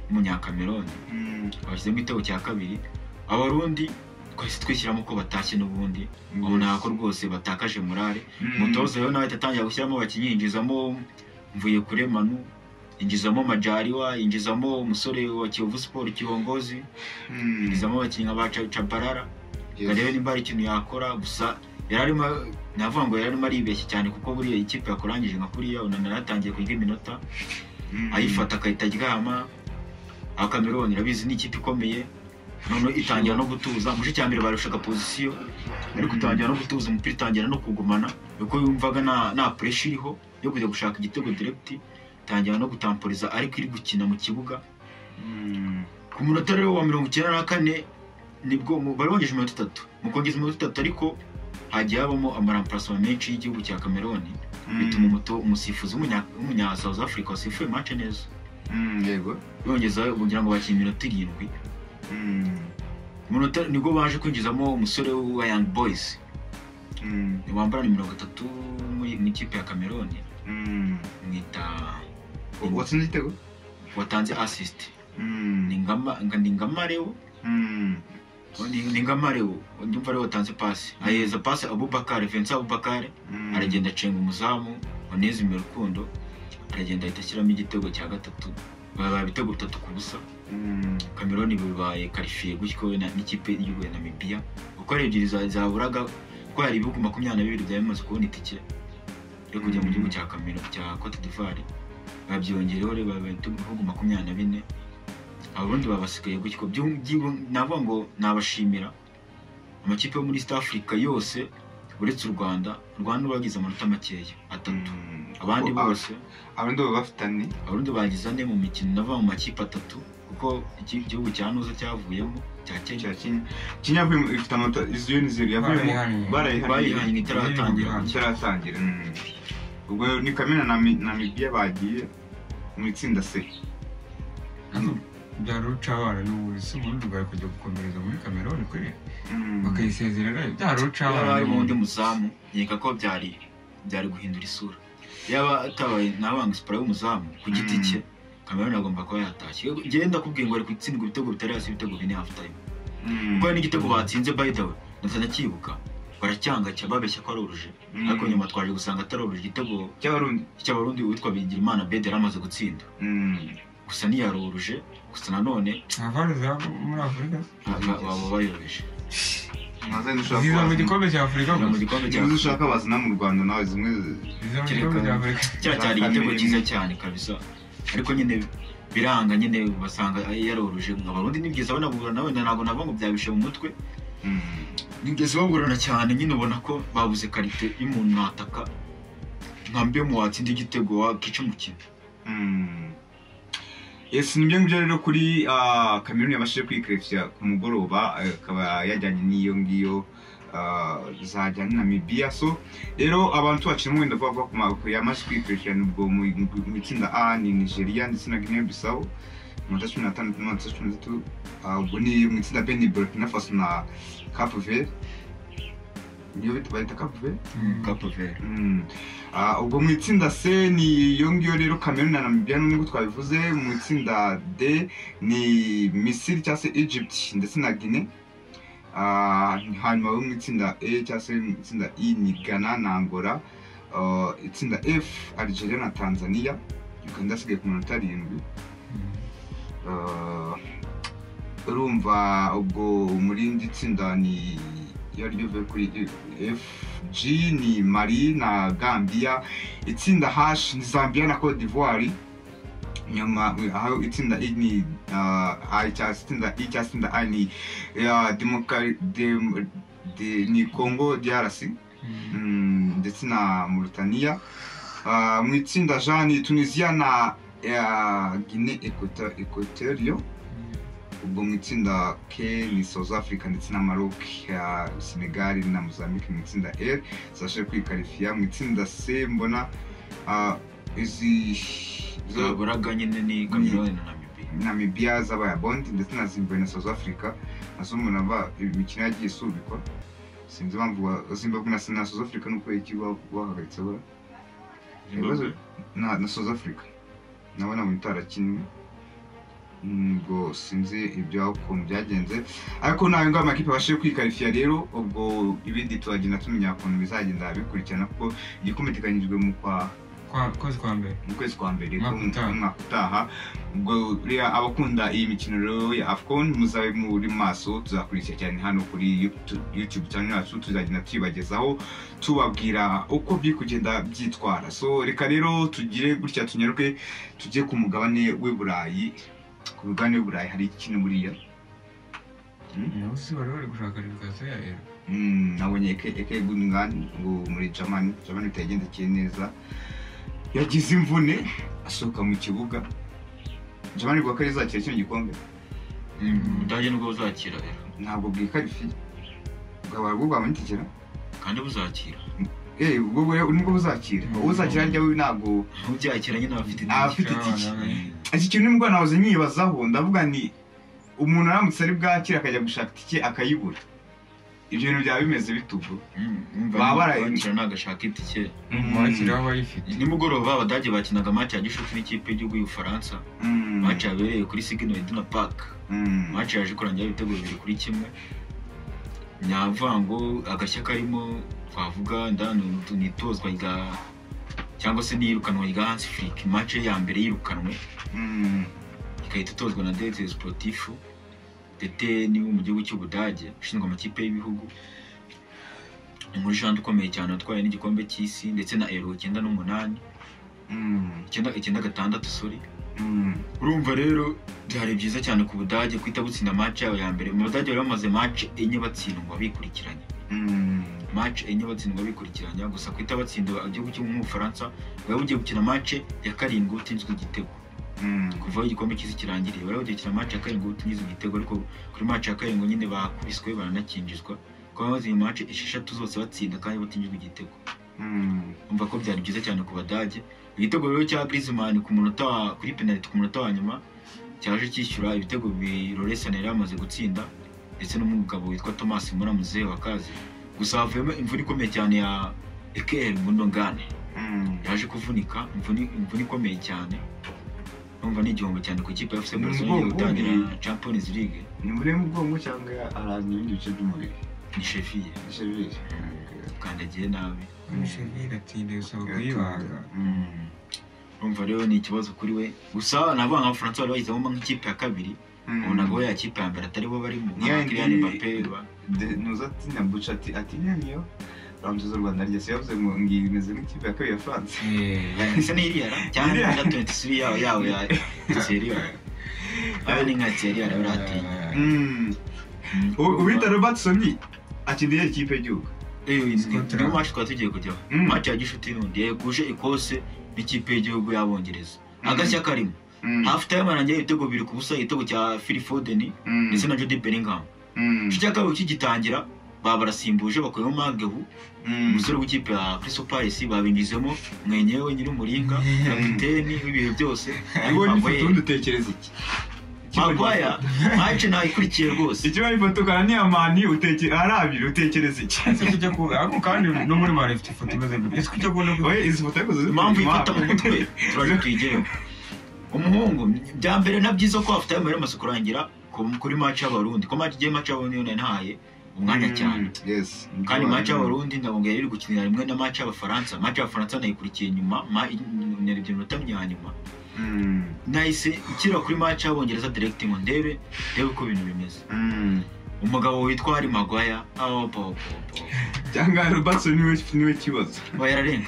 w'umunyakameroni mm, bashyizemo igitego cya kabiri abarundi twahise twishyiramo ko batashye n'ubundi ubona ko rwose batakaje morale Mm. umutoza rero nawe ahita atangira gushyiramo abakinnyi yinjizamo mvuye kure manu yinjizamo majariwa yinjizamo umusore wa kiyovu siporo kibongozi Mm. yinjizamo abakinnyi nka ba Ca- cabarara ngo arebe Yes. nimba hari ikintu yakora gusa yari arimo navuga ngo yari arimo aribeshya cyane kuko buriya ikipe yakurangije nka kuriya unanara yatangiye kurya iminota Mm. ayifata agahita aryama akameroni irabizi ni ikipe ikomeye noneho itangira no gutuza mu gice cya mbere barushaga pozisiyo ariko itangira no gutuza umupira itangira no kugumana kuko yumvaga nta nta pureshi iriho yo kujya gushaka igitego diregiti itangira no gutamporiza ariko iri gukina mu kibuga Mm. ku munota rero wa mirongo icyenda na kane nibwo mu- bari bongeje iminota itatu mu kongeza iminota itatu ariko hagiye habamo amarampasoma menshi y'igihugu cya kameroni bituma umuto- umusifuzi w'umunya- w'umunya South Africa wasifuye mace neza Mm, yego yongeza kugira ngo bakine iminota irindwi Mm, umunota nibwo baje kwinjizamo umusore wa young boys mm, wambara nimero gatatu muri mu ikipe ya cameroon Mm. mwita watsinze igitego watanze asisiti Mm. ni ngama nga- ni ngamarewo Mm. ni ni ngamarewo ndumva ariwe watanze pasi aheza pasi abubakari vensa abubakari Mm. aragenda acenga umuzamu wanezime rukundo aragenda ahita ashyiramo igitego cya gatatu babaye ibitego bitatu ku busa Mm. kameroni bibaye karifiye gutyo na- n'ikipe y'igihugu ya namibiya kuko ari ebyiri za- zaburaga ko hari ibihugu makumyabiri na bibiri byari bimaze kubona itike yo kujya mu gihugu cya kamero cya cote d'ivoire babyongereho rero babaye ibihugu makumyabiri na bine abarundi babasigaye gutyo Byu- byibu- navuga ngo nabashimira amakipe yo muri east africa yose uretse u rwanda u rwanda bagize amanota makeya atatu Mm. abandi Kuko aba- bose abandi baba bafitanye abarundi bagize ane mu mikino nava mu makipe atatu kuko iki- igihugu cya nuza cyavuyemo cya kenya cya Kenya Kenya yavuye- ifite amanota iziyo ni zero yavuyemo barayihaniye barayihanye bayihanye itaratangira Barayihanye. itaratangira Mm. ubwo ni kamena na Mi- na mibiya bagiye mu itsinda c ariko byari ucabana n'ubu si ubundi bari kujya gukomereza muri kameroni kuri Mm. bakayisezerera byari ucabana yarabaye undi n'ubundi muzamu nkeka ko byari byari guhindura isura yaba atabaye ntabanga siporo y'umuzamu ku giti Mm. cye kameruni agomba kuba yatashye genda kubwira ngo ari gutsindwa ibitego bitari hasi ibitego bine hafu tayime Mm. kuko hari n'igitego batsinze by the way ndetse ndacyibuka baracyanga cya babeshya ko ari urujijo Mm. ariko nyuma twaje gusanga atari urujijo igitego cy'abarundi cy'abarundi witwa bigirimana bede yari amaze gutsinda Mm. gusa ntiyaroruje gusa nanone nta vare za muri afurika ba- baba bayoroheje Ntazi ndashaka ziza mu kubaza- gikombe cya afurika Kugira mu gusa gikombe cya niba ushaka wazina mu rwanda nawe zimwe ziza mu gikombe cya afurika cya cyari igitego cyiza cyane kabisa ariko nyine biranga nyine basanga yaroruje ngo abarundi ntibweza banagurana wenda ntabwo nava ngo byabishe mu mutwe Mm. nigeze bagorana cyane nyine ubona ko babuze karite y'umuntu nataka nka mbe mu watsinda igitego wakica umukino Mm. Yes, ni byo ngibyo rero kuri ah, Cameroon yabashije kwikarifya ku mugoroba eh, akaba yajyanye n'iyo ngiyo ah, zajya na Namibia so rero abantu bakina wenda bavuga ko ma- yamaze kwikarifya nubwo mu mu itsinda A ni Nigeria ndetse na Guinea Bissau amanota cumi n'atandatu n'amanota cumi n'atatu Ah, ubwo ni mu itsinda B ni Burkina Faso na Cap Verde niyo bita- bayita Cap Verde kapoveri Mm. Ah, ubwo mu itsinda C ni iyo ngiyo rero Cameroon na Namibia nubwo twabivuze mu itsinda D ni Misiri cyangwa se Egypt ndetse na Guinea Ah, hanyuma bo mu itsinda E cyangwa se mu itsinda I ni Ghana na Angola Ah, itsinda F Algeria na Tanzania Uganda asigaye ku minota arindwi Ah, urumva ubwo muri indi tsinda ni iyo ari ryo bivuye kuri FG ni Mali na Gambia itsinda H ni Zambia na Cote d'Ivoire nyuma aho itsinda I ni ah, I cyangwa se itsinda I cyangwa se itsinda A ni ah, Demoka- Dem- De- ni Congo DRC Mm, ndetse na Mauritania Ah, mu itsinda J ni Tunisia na ah, Guinée Equato- Equatorial ubwo mu itsinda K ni South Africa ndetse na Maroc ya Senegal na Mozambique mu itsinda L zashoboye kwikarifiya mu itsinda C mbona ah, izi izo- zaburaga nyine ni kameruni na namibiya Namibia zabaye abondi ndetse na Zimbabwe na South Africa nazo umuntu ava imikino yagiye isubikwa sinzi impamvu wa- Zimbabwe na na South Africa nuko iki ba- bahagaritse ba ibibazo na na South Africa nabo ntabwo itarakinwe ubwo sinzi ibyo ukuntu byagenze ariko nawe ngo amakipe abashe kwikarifiya rero ubwo ibindi turagenda tumenya ukuntu bizagenda bikurikirana kuko igikombe giteganyijwe mu kwa Kwa- kwezi kwa mbere mu kwezi kwa mbere Umwaka ku- utaha. umwaka utaha ubwo rero abakunda iyi mikino rero ya afcon muzabe muri maso tuzakurikira cyane hano kuri YouTube- youtube channel yacu tuzagenda tuyibagezaho tubabwira uko biri kugenda byitwara so reka rero tugire gutya tunyaruke tujye ku mugabane w'i burayi ku mugabane w'i burayi hari ikintu buriya nabo si bari bari gushaka reputation ya rero Mm, nabonye eke eke gungani ngo muri Germany Germany bitagendekeye neza yagize imvune asohoka mu kibuga Germany bwa kare izakira kino gikombe budage nibwo buzakira rero ntabwo bwikarifi bwaba bwo bwamanikira kandi buzakira eh ubwo bwe- nibwo buzakira Mm. uzakira njya we ntabwo ubyakira nyine abafite Afite itike itike. Abana- iki kintu nibwo nahoze nyibazaho ndavuga nti umuntu aramutse ari bwakira akajya gushaka itike akayibura ibyo bintu byaba bimeze bituvu Baba baraye- babarakira nagashaka itike umwakira w'abayifite nimugoroba abadage bakinaga match ya gishuti n'ikipe y'igihugu y'ubufaransa Mm, match yabereye kuri signal iduna park mm, match yaje kurangira ibitego bibiri kuri kimwe nyavango agashya karimo twavuga ndani ni itozwa rya cyangwa se n'iyirukanwa rya hansi furiki match ye ya mbere yirukanwe mm, ikahita itozwa na dete sportifu dete ni wo mu gihugu cy'ubudage ushinzwe amakipe y'ibihugu inkuru ijana ukomeye cyane watwaye n'igikombe cy'isi ndetse na ero icyenda n'umunani mm, icyenda icyenda gatandatu sori mm, urumva rero byari byiza cyane ku budage kuhita butsinda match yabo ya mbere mu budage bari bamaze match enye batsindwa bikurikiranya mm, match enye batsindwa bikurikiranya gusa kuhita batsinda igihugu cyo mu Bufaransa bari bugiye gukina match ya karindwi utinzwe igitego mm, kuva aho igikombe cy'isi kirangiriye bari bugiye gukina match ya karindwi utinzwe igitego ariko kuri match ya karindwi nyine bakubiswe baranakinjizwa kuba bamaze iyi match esheshatu zose batsinda kandi batinjijwe igitego mm, umva ko byari byiza cyane ku badage igitego rero cya Griezmann ku munota wa- kuri penalty ku munota wa nyuma cyaje cyishyura ibitego bibiri Lorenzo yari yamaze gutsinda ndetse n'umugabo witwa Thomas Muramuzehe wakaze gusa havuyemo imvura ikomeye cyane ya Ekel Mundongane mm. yaje kuvunika imvune imvune ikomeye cyane numva ni igihombo cyane ku ikipe ya FC Ni Barcelona igiye umugongo gutangira w'umubiri. Champions League ni muri mu bwonko cyangwa ahantu ibindi bice by'umubiri ni Sevilla Sevilla. kandagiye nabi umusheveri atinda gusaba kuyibaga Mm, urumva rero ni ikibazo kuri we gusa nabo abafaransa bari bayizemo nk'ikipe ya kabiri mm. ubonaga we yakipe ya mbere atari bo barimo nka Yeah, Kylian ndi- Mbappe ba De- nuza atinya buca ati atinya niyo ramjiza u rwanda ryose yavuze ngo ngiyi imeze nk'ikipe ya kabiri ya france Eh, isa n'iriyara cyane Iriya. na twenty three yawe yawe ya Ethiopia aba ni nka Ethiopia rero atinya Mm. U- uwita robertson akiniye ikipe y'igihugu niyo match twari tugiye kujyaho Mm. match ya gishuti n'undi yeguje Ecosse n'ikipe y'igihugu y'abongereza Mm. agashya karimo Mm, half time arangiye ibitego bibiri ku busa igitego cya Phil Foden mm, ndetse na Jude Bellingham mm, igice cya kabiri kigitangira baba barasimbuje bakuyemo Magehu mm, umusore w'ikipe ya Crystal Palace babinjizemo mwenyewe nyir'umuringa kapiteni w'ibihe byose mm. ubonye ifoto ubundi utekereza iki Ikibonye magwaya ifoto- mace ntayo ikurikiye rwose ikibonye ifoto ukana niya mani utekere ari abiri utekereza iki ese kujya ku ariko kandi no muri mara ifite ifoto imeze gute ese kujya kubona ko oye izi foto ariko ziri impamvu inyuma. ifata mu mutwe turaje tuyigereho umuhungu bya mbere na byiza ko afite ayo amaze kurangira ku- kuri mace y'abarundi ko mace igiye mace y'abarundi yone ntaye umwanya Mm, cyane yes kandi mace y'abarundi ndabonga yari iri gukinira rimwe na mace y'abafaransa mace y'abafaransa nayikurikiye nyuma ma- narebye iminota ya nyuma Mm, nahise ikira kuri mace y'abongereza direkiti ngo ndebe ndebe uko ibintu bimeze mm. umugabo witwa hari magwaya aho cyangwa robertson niwe niwe kibazo aba yararenga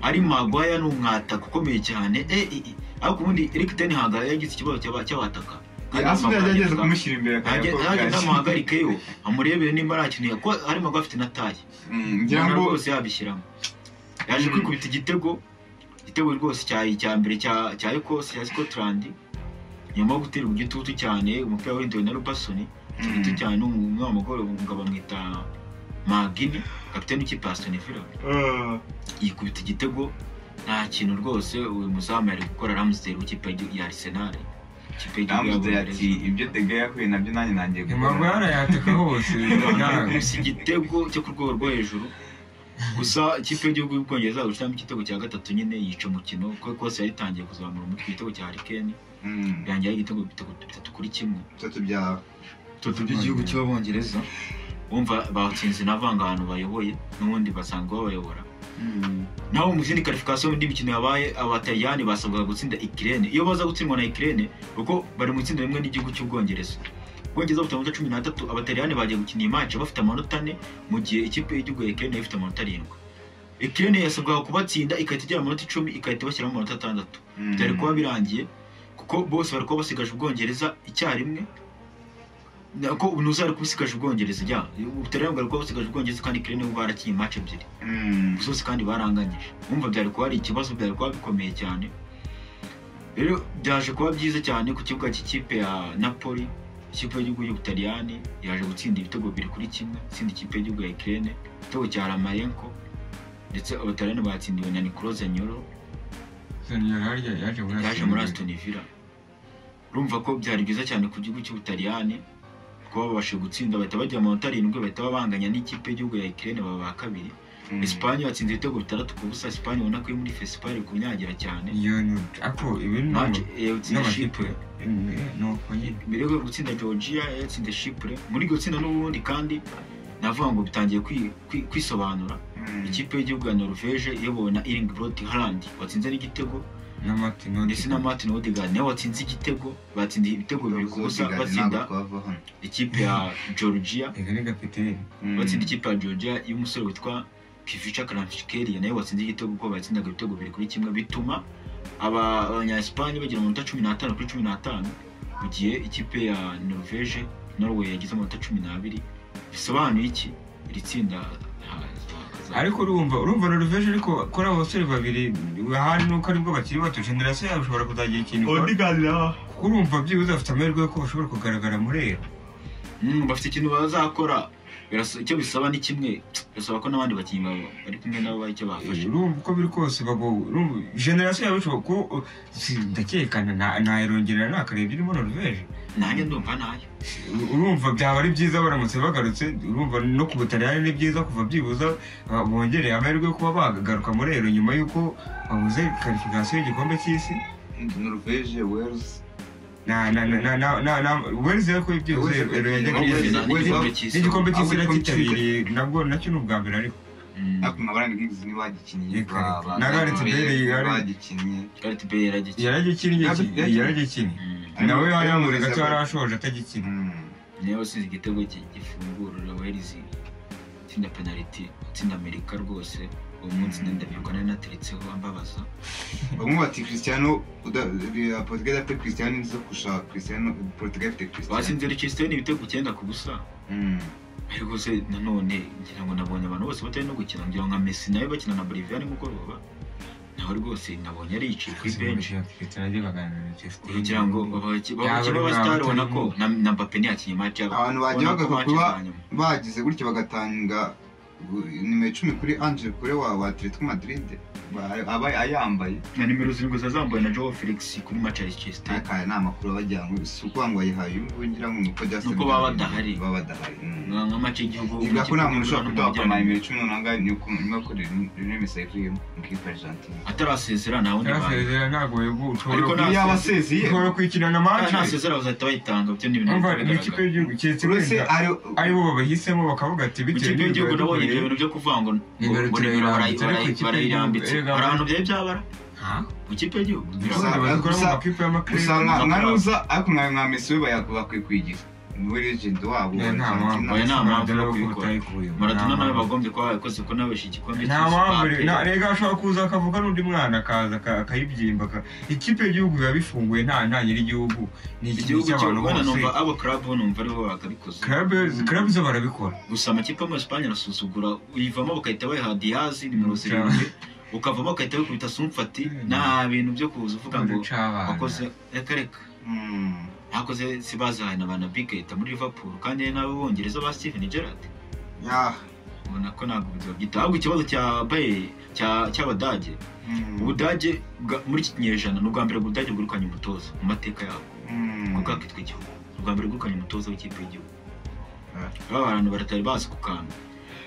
ari magwaya ni umwataka ukomeye cyane e e e ariko ubundi eric ten haga yagize ikibazo cy'aba- cy'abataka Kandi asubiye Magwaya agerageza yitwa- kumushyira imbere Nanjye- akareba ko nanjye bwacya. ndamuhagarikeyo amurebere nimba arakeneye ko ari magwaya afite na taye Mm, ngira ngo rwose yabishyiramo yaje Mm. kwikubita igitego igitego rwose cya icya mbere cya cya ekose ya scotland nyuma yo guterwa igitutu cyane umupira warindewe na rubasoni igitutu Mm. cyane umwe w'amagore umugabo bamwita magini kapiteni w'ikipe ya Aston Villa. Ah, yikubita igitego nta kintu rwose uyu muzamu yari gukora ramusdale w'ikipe y'igihugu- ya arisenali ikipe y'igihugu Ramsey ati y'abongereza ibyo dege yahuye nabyo nanjye nangiye amaguru yarayataka hose ntabwo gusa igitego cyo ku rwego rwo hejuru gusa ikipe y'igihugu y'ubwongereza gushyiramo igitego cya gatatu nyine yica umukino kuko kose yari itangiye kuzamura umutwe igitego cya harikeni Mm, birangira ari igitego bitego bitatu kuri kimwe bitatu bya bitatu by'igihugu cy'abongereza bumva batsinze n'avangabantu bayoboye n'ubundi basanzwe babayobora Mm, naho mu zindi karifikasiyo mu indi mikino yabaye abataliyani basabwaga gutsinda ikirene iyo baza gutsindwa na ikirene kuko bari mu itsinda rimwe n'igihugu cy'ubwongereza ubwongereza bufite amanota cumi n'atatu abataliyani bagiye gukina iyi match bafite amanota ane mu gihe ikipe y'igihugu ya ikirene ifite amanota arindwi ikirene yasabwaga kubatsinda igahita igira amanota icumi igahita bashyiramo amanota atandatu mm, byari kuba birangiye kuko bose bari kuba basigaje ubwongereza icyarimwe nako ubunuza ari kubusigaje ubwongereza ya ubutaliyani bwari kuba busigaje ubwongereza kandi ikirene bo barakinnye match ebyiri mm, zose kandi baranganyije wumva byari kuba ari ikibazo byari kuba bikomeye cyane rero byaje kuba byiza cyane ku kibuga cy'ikipe ya napoli ikipe y'igihugu y'ubutaliyani yaje gutsinda ibitego bibiri kuri kimwe itsinda ikipe y'igihugu ya ikirene igitego cya ramayenko ndetse abataliyani batsindiwe na nikoroze nyoro soniyeri harya yaje muri yaje Aston muri Villa. asitoni vila urumva ko byari byiza cyane ku gihugu cy'ubutaliyani kuba babasha gutsinda bahita bajya mu manota arindwi bahita babanganya n'ikipe y'igihugu ya Ukraine baba ba kabiri Espagne batsinze ibitego bitandatu ku busa Espagne ubona ko iri muri fesipari iri kunyagira cyane iyo ni ako ibi ni Nanjye, ama- eh, yatsinze n'amakipe Chypre. Mm, ni uko nyine mbere yo gutsinda georgia yatsinze shipure muri iryo tsinda n'ubundi kandi navuga ngo bitangiye kwi- kwi- kwisobanura ikipe y'igihugu ya norvege iyobowe na iring brot harland watsinze n'igitego na martin ndetse na martin odegaard nawe watsinze igitego batsinze ibitego bibiri ku busa batsinda ikipe ya georgia ibi ni kapiteni batsinda ikipe ya georgia y'umusore witwa kivica karamfikeriya nawe watsinze igitego kuko batsindaga ibitego bibiri kuri kimwe bituma aba- abanyayesipanye bagira amanota cumi n'atanu kuri cumi n'atanu mu gihe ikipe ya norvege norway yagize amanota cumi n'abiri bisobanuye iki iri tsinda ha- ha- ariko urumva urumva norvege ariko kuri abo basore babiri ahari nuko aribwo bakiri bato generasiyo yabo ishobora kuzagira ikintu ikora. kuko urumva byibuze bafite amahirwe y'uko bashobora kugaragara muri ero Mm, bafite ikintu bazakora Birasa- icyo bisaba ni kimwe birasaba ko n'abandi bakinnyi baba bari kumwe nabo baha icyo bafashe urumva uko biri kose bago- urumva generasiyo yabo ishobora kuba si- ndakekana na- nayirongerera nakareba irimo norvege nanjye ndumva ntayo urumva byaba ari byiza baramutse bagarutse urumva no ku butaliyani ni byiza kuva byibuza uh, bongereye amahirwe yo kuba bagaruka muri ero nyuma y'uko babuze karifikasiyo y'igikombe cy'isi norvege wales na na na na na na na wezi ariko byibuze Wales- ero yajyaga Wales- Wales- imbere. n'igikombe cy'isi n'igikombe Ahubwo cy'isi igikombe cy'isi. nakitabiriye nabwo nacyo ni ubwa mbere ariko Mm, ariko mabarani gigs ni bagikinnye Yego. ba- ba- Na Gareth ba- Bale, ba- Gareth- bagikinnye Gareth Bale yaragikinnye. yaragikinnye Ntabwo iki- yakinnye. yaragikinnye Mm. nawe Ariko- yamuri Ariko- gato yari ashoje atagikina Mm. niba watsinze igitego cye gifungurira welizi itsinda penaliti itsinda amerika rwose uwo munsi ndabibuka nari nateretseho ambabaza bamwe bati christiano uda- eh, portugal afite christiano nizo kurusha christiano portugal afite christiano batsinze leicester ibitego icyenda ku busa Mm. ariko se nanone ngira ngo nabonye abantu bose batari no gukina ngira ngo nka messi nawe bakina na bolivia nimugoroba nawe rwose nabonye aricaye kuri benshi kugira ngo Yaba babakiba ari abasitari bwa ubona ko batari na na mbappe ntiyakinnye match yabo Abantu bagiye Ubona ko bagaruka match kuba- za nyuma. bagize gutyo bagatanga gu- nimero icumi kuri angel kure wa wa atletico madrid Ba- aba ayambaye na nimero zirindwi zazambuwe na joe felix kuri match ya leicester akaya ni amakuru abajyana ngo si ukuvuga ngo bayihaye uyu nguyu ngira ngo ni uko byasabye Nuko baba badahari. baba badahari mm. nka nka match y'igihugu Ivuga ko nta muntu ushobora kuduha n'ikipe y'u Rwanda mu akamara bijyanye- imibiri cumi n'umunani ni uko nyuma y'uko rero imisayi ivuyemo mukipa argentine atarasezera nta wundi bantu yarasezera ntabwo Ariko ushobora nta- iyo abasezeye ushobora kuyikina na manje ntasezera bazahita bayitanga byo ni ibintu umva bigaragara. ni ikipe y'igihugu keretse uretse wenda ari aribo babahisemo bakavuga ati Mu bitewe kipe y'igihugu nabonye ibyo dukoreye." bintu byo kuvuga ngo Nimero ngo nimero barayi- turayirambitse, ariko barayi- ikipe barayirambitse y'igihugu- hari ahantu byari byabara Ha? mu kipe y'igihugu Gusa- Abandi bazikoramo gusa- amakipe y'amakirere. gusa nka ntuza ariko nka nka mesi we baya- bakwiye kuyigira niwe legend wabo Eh, nta mpamvu. Argentina. Oya, nta mpamvu yo Maradona kuko kubikora. utayikuyemo. maratona Nta nawe mpamvu. bagombye kuba barakoze ko nawe yabeshe igikombe nta cy'isi mpamvu bape. na- rega ashobora kuza akavuga n'undi mwana akaza aka- akayibyimba aka- ikipe y'igihugu biba bifunguye nta nta nyir'igihugu ni ikipe igihugu cy'abantu cy'u Rwanda bose numva abo club bo numva aribo bakabikoze Club- club zo barabikora gusa amakipe yo muri Espagne arasuzugura uyivamo bakahita bayiha Diaz nimero zirindwi ukavamo bakahita bakubita Sumfati nta bintu byo kuza uvuga ngo Ucabana. wakoze reka reka Mm. ntakoze si bazahaye na banabike ahita muri liverpool kandi hari n'abongereza ba steven gerard Yeah. ubona ko ntabwo ubuzima bwita ahubwo ikibazo cya baye cya- cy'abadage Mm. ubudage bwa- muri iki kinyejana ni ubwa mbere ubudage bwirukanye umutoza mu mateka yabo Mm. bwo bwakitwa igihugu ni ubwa mbere bwirukanye umutoza w'ikipe y'igihugu Ah. aba abantu baratari bazi ku kantu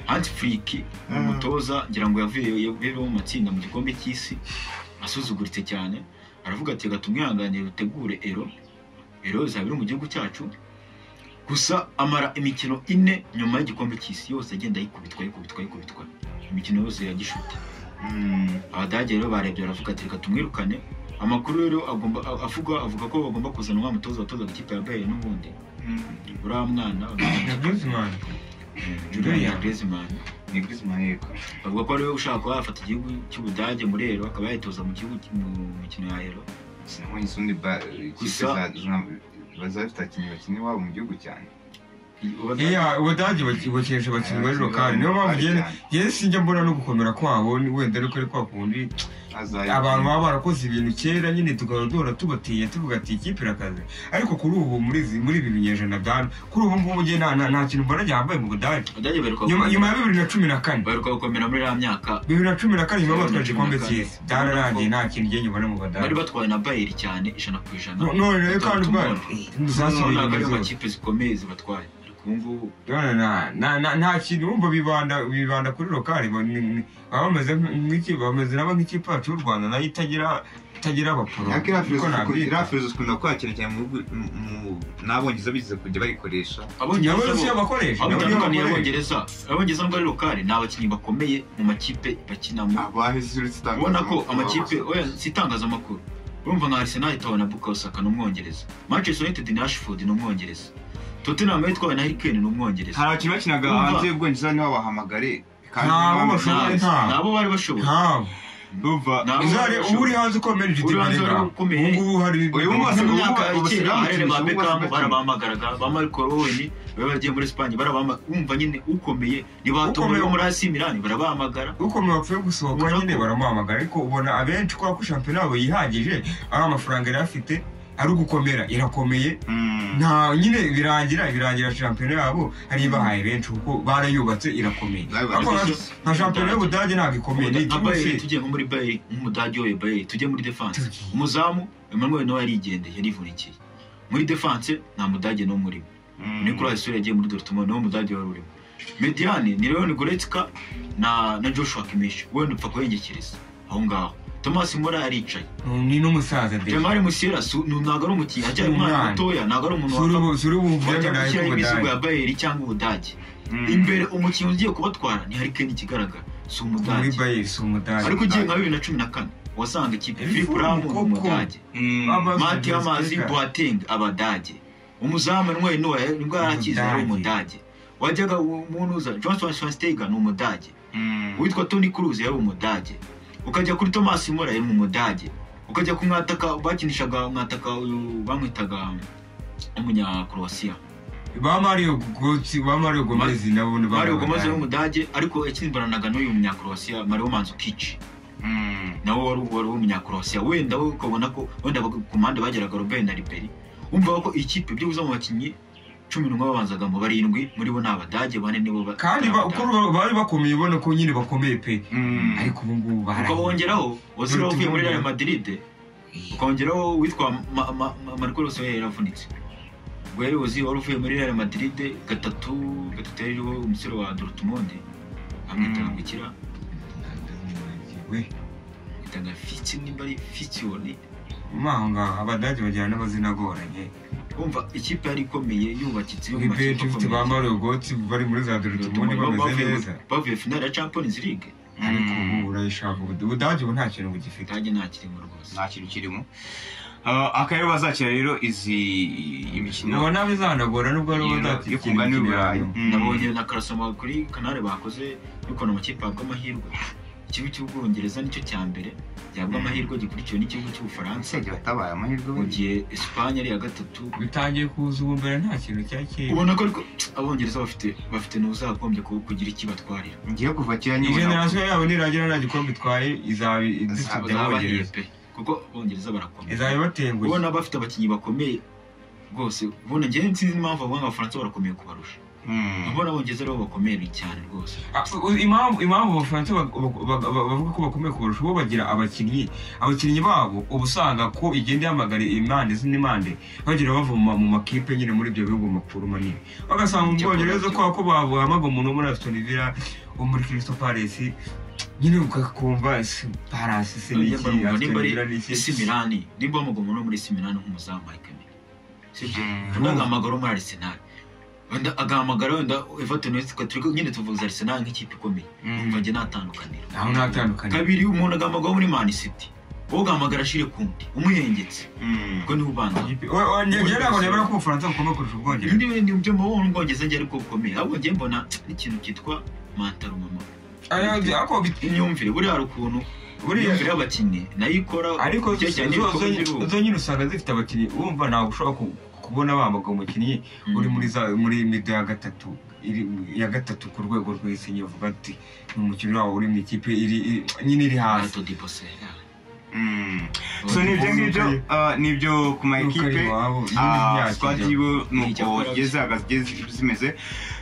hansi friki ni Ah. umutoza ngira ngo yavuye yavuyeho mu matsinda mu gikombe cy'isi asuzuguritse cyane aravuga ati reka tumwihanganire rutegure ero ero izaba iri mu gihugu cyacu gusa amara imikino ine nyuma y'igikombe cy'isi yose agenda yikubitwa yikubitwa yikubitwa imikino yose yagishuta Mm. abadage rero barebye baravuga ati reka tumwirukane amakuru rero agomba avuga avuga ko bagomba kuzana wa mutoza watozaga ikipe ya bayern n'ubundi Mm. uriya mwana na Griezmann Julian Griezmann ni Griezmann yego bavuga ko ariwe ushaka kuba yafata igihugu cy'ubudage muri ero akaba yayitoza mu gihugu mu mikino ya ero sinabonye isundi ba- ikipe Gusa- za- bazaba bafite abakinnyi bakina iwabo mu gihugu cyane iya ubudage bukinisha abakinnyi bari lokari niyo mpamvu ngenda- njyewe sinjya mbona no gukomera kwabo ni- wenda ariko ari kwa kundi abantu baba barakoze ibintu kera nyine tukaba duhora tubatinya tuvuga ati ikipe irakaze ariko kuri ubu muri izi- muri ibi binyejana bya kuri ubu ngubu njye nta nta- nta kintu mbona gihambaye mu budage abadage baheruka nyuma nyuma ya gukomera- bibiri na cumi na kane baheruka gukomera muri ya myaka bibiri na cumi na kane nyuma batwaje igikombe Cumi na kane. cy'isi byararangiye nta kintu njye nyubona mu bari badage batwaye na bayeri cyane ijana ku ijana No- none rero kandi Batatu ubwayo, none. ntuzasubire ntabwo ariyo inyuma. makipe zikomeye zibatwaye ariko ubu ngubu None nta- nta- nta- nta kintu wumva bibanda bibanda kuri lokari ba- ni- ni- baba bameze nk'iki- bameze nabo nk'ikipe yacu y'u rwanda nayo itagira itagira abaporo ariko iriya Niko filozofi nabyita. iriya filozofi ikunda kwakira cyane mu bihugu- mu- mu- n'abongereza bigize kujya bayikoresha nabo abongereza siyo bo- bakoresha aho nabo niyo bitandukaniye bakoresha abongereza abongereza nubwo ari lokari ni abakinnyi bakomeye mu makipe bakinamo abaheze uretse itangazamakuru ubona ko amakipe oya si itangazamakuru urumva nka arsenal itawe na buka osaka ni umwongereza manchester united ni ashford ni umwongereza tottenham yo itwawe na harikeni ni umwongereza hari abakinnyi bakinaga Urumva? hanze y'ubwongereza niho bahamagare kandi Nta, niba bo bameze bashobora- nabi. nta. nabo bari bashoboye ntawe urumva Nabo uzare bari uba uri bashoboye. hanze ukomeye Uri hanze uri wari ukomeye. ubungubu hari Uyu munsi mu ubu- myaka ya ubu- kera ubu- abarere ba ubu- Beckham ubu- barabahamagaraga ba Michael Owen bari bagiye muri Espagne barabahama- umva nyine ukomeye nibatomboye Ukomeye. bo muri AC Milan barabahamagara ukomeye wapfuye gusohoka Ubona nyine ko- baramuhamagara ariko ubona abenshi kubera ko shampiyona yabo yihagije ari amafaranga yari afite ari ugukomera irakomeye Mm. nta nyine birangira birangira shampiyona yabo hari ibahaye benshi kuko barayubatse irakomeye Nawe ariko nka- barayubatse. nka shampiyona y'ubudage ntabwo ikomeye ni Nka ikigo Bayern, se tugiye nko muri Bayern nk'umudage we Bayern tujye muri defense Tugiye. umuzamu Emmanuel nawe yarigendeye yarivunikiye muri defense nta mudage n'umwe urimo Mm. Nicolas Sule yagiye muri Dortmund niwe mudage wari urimo Mediane ni Leon Goretzka na na Joshua Kimmich wenda upfa kuhengekereza aho ngaho Thomas Muller aricaye ni n'umusaza de Jamari Musiera si- ni- ntabwo ari umukinnyi acyari umwana Umwana. mutoya ntabwo ari umuntu suri wapfa ubu- suri ubu wajya byagaraye gushyiraho imizigo k'ubudage ya bayeri cyangwa ubudage Mm. imbere umukinnyi ugiye kubatwara ni hari kenshi ikigaragara si muri umudage bayeri si umudage ariko ugiye nka bibiri na cumi na kane wasanga ikipe Iri philip fomu ramu ni koko. umudage Mm. Aba- mati y'amazi Zvezda. boateng abadage umuzamu Noel Neuer nibwo yarakize yari umudage wajyaga umuntu uza johnson swanstega ni umudage Mm. witwa toni Kroos yari umudage ukajya kuri Thomas Muller yari umudage ukajya ku mwataka bakinishaga mwataka uyu bamwitaga umunya Croatia ba mario Götze- ba mario gomez nabo ni ba Mario Gomez yari umudage ariko yakimbaranaga n'uyu munya Croatia Mario Mandzukic Mm. nawe wari wari umunya Croatia wenda we ukabona ko wenda bag- ku mpande bageraga Robben na Ribery umva ko ikipe byibuze mu bakinnyi cumi n'umwe babanzagamo barindwi muri bo ni abadage bane nibo ba- kandi ba- uko ba- bari bakomeye ubona ko nyine bakomeye pe Mm. ariko ubu ngubu barahiye. ukabongeraho Ozil Dore wavuye tubonye. muri Real Madrid ukongeraho uwitwa Ma- Ma- Ma- Marco Rose we yaravunitse ubwo yari Ozil wari uvuye muri Real Madrid gatatu gatatu yari iriho umusore wa Dortmund amwitaga Mm. gukira we amwitaga Fitz nimba ari Fitzone muri aho ngaho abadage bagira n'amazina agoranye umva ikipe yari ikomeye yubakitse yo mu makipe ibeti ufite ba akomeye. mario Götze bari muri za dortmund Dortmund bameze bavuye- neza bavuye finale ya Champions League ariko Mm. ubu urayishaka ubu ubudage ubu nta kintu bugifite Budage nta kirimo rwose nta kintu kirimo Ah, akarere bazakira rero izi imikino ubona bizanagora nubwo ari ubudage yo kungana n'iburayi nabonye na karasoma kuri kanale bakoze y'ukuntu amakipe ahabwa amahirwe ikigo cy'ubwongereza nicyo cya mbere gihabwa Mm. amahirwe gikurikiwe n'igihugu cy'ubufaransa nsenge batabaye amahirwe mu we gihe esipanye ari iya gatatu bitangiye kuza ubu mbere nta kintu cya kera ubona ko ariko abongereza bafite bafite n'uzagombye ku- kugira iki batwarira ngiye kuva kera iyi nyibona generasiyo yabo niragira nta gikombe itwaye izaba Izaba- idufite bazabahiye abongereza pe kuko abongereza barakomeye izaba ibatenguye ubona bafite abakinnyi bakomeye rwose ubona ngewe nsinzi impamvu bavuga ngo abafaransa barakomeye kubarusha Mm. ubona abongereza aribo bakomeye cyane rwose Ah, u- impamvu impamvu abafaransa bag- bag- bag- bavuga ko bakomeye kubarusha bo bagira abakinnyi abakinnyi babo uba usanga ko igenda ihamagara impande z'impande bagira bavoma mu makipe nyine muri ibyo bihugu makuru manini bagasanga mu Ibyo bwongereza bakora kwa ko bahamagara umuntu wo muri Aston Villa wo muri Crystal Palace nyine ukakumva ese Palace se ni iki Nimba- Aston nimba ari- Villa ni esi iki milani nimba wamugoma no muri esi milani nk'umuzamu Mike Miller sibyo Mm. wenda agahamagara wo muri arisenali wenda agahamagara wenda everton wese turi nyine tuvuza arisenali nk'ikipe ikomeye Mm. umva njye natandukanira aho natandukanye kabiri umuntu agahamagara wo muri mani city wowe ugahamagara ashire kundi umuhengetse Mm. ubwo niwe ubanza njyewe ntabwo nemera ko ubufaransa bukomeye kurusha ubwongereza ibindi bintu byo mu bundi bwongereza njye ariko bukomeye ahubwo njye mbona ikintu cyitwa mantaro mama Ariko- ariko bit- imyumvire buriya hari ukuntu buriya imyumvire y'abakinnyi nayo ikora ariko cyane cyane zo- ibikombe zo- by'ibihugu. zo nyine usanga zifite abakinnyi wumva ntabwo ushobora ku- kubona bambaga umukinnyi Mm. uri muri za muri midi ya gatatu iri ya gatatu ku rwego rw'isi nyavuga ati ni umukinnyi wabo uri mu ikipe iri iri- nyine iri hasi Hato dipose ya. Mm. so nibyo ngibyo ah, nibyo ku ma ekipe Nukareba wabo, nyine Ah, ntiyakijya. squad yiwe nuko zigeze zihagaze- zimeze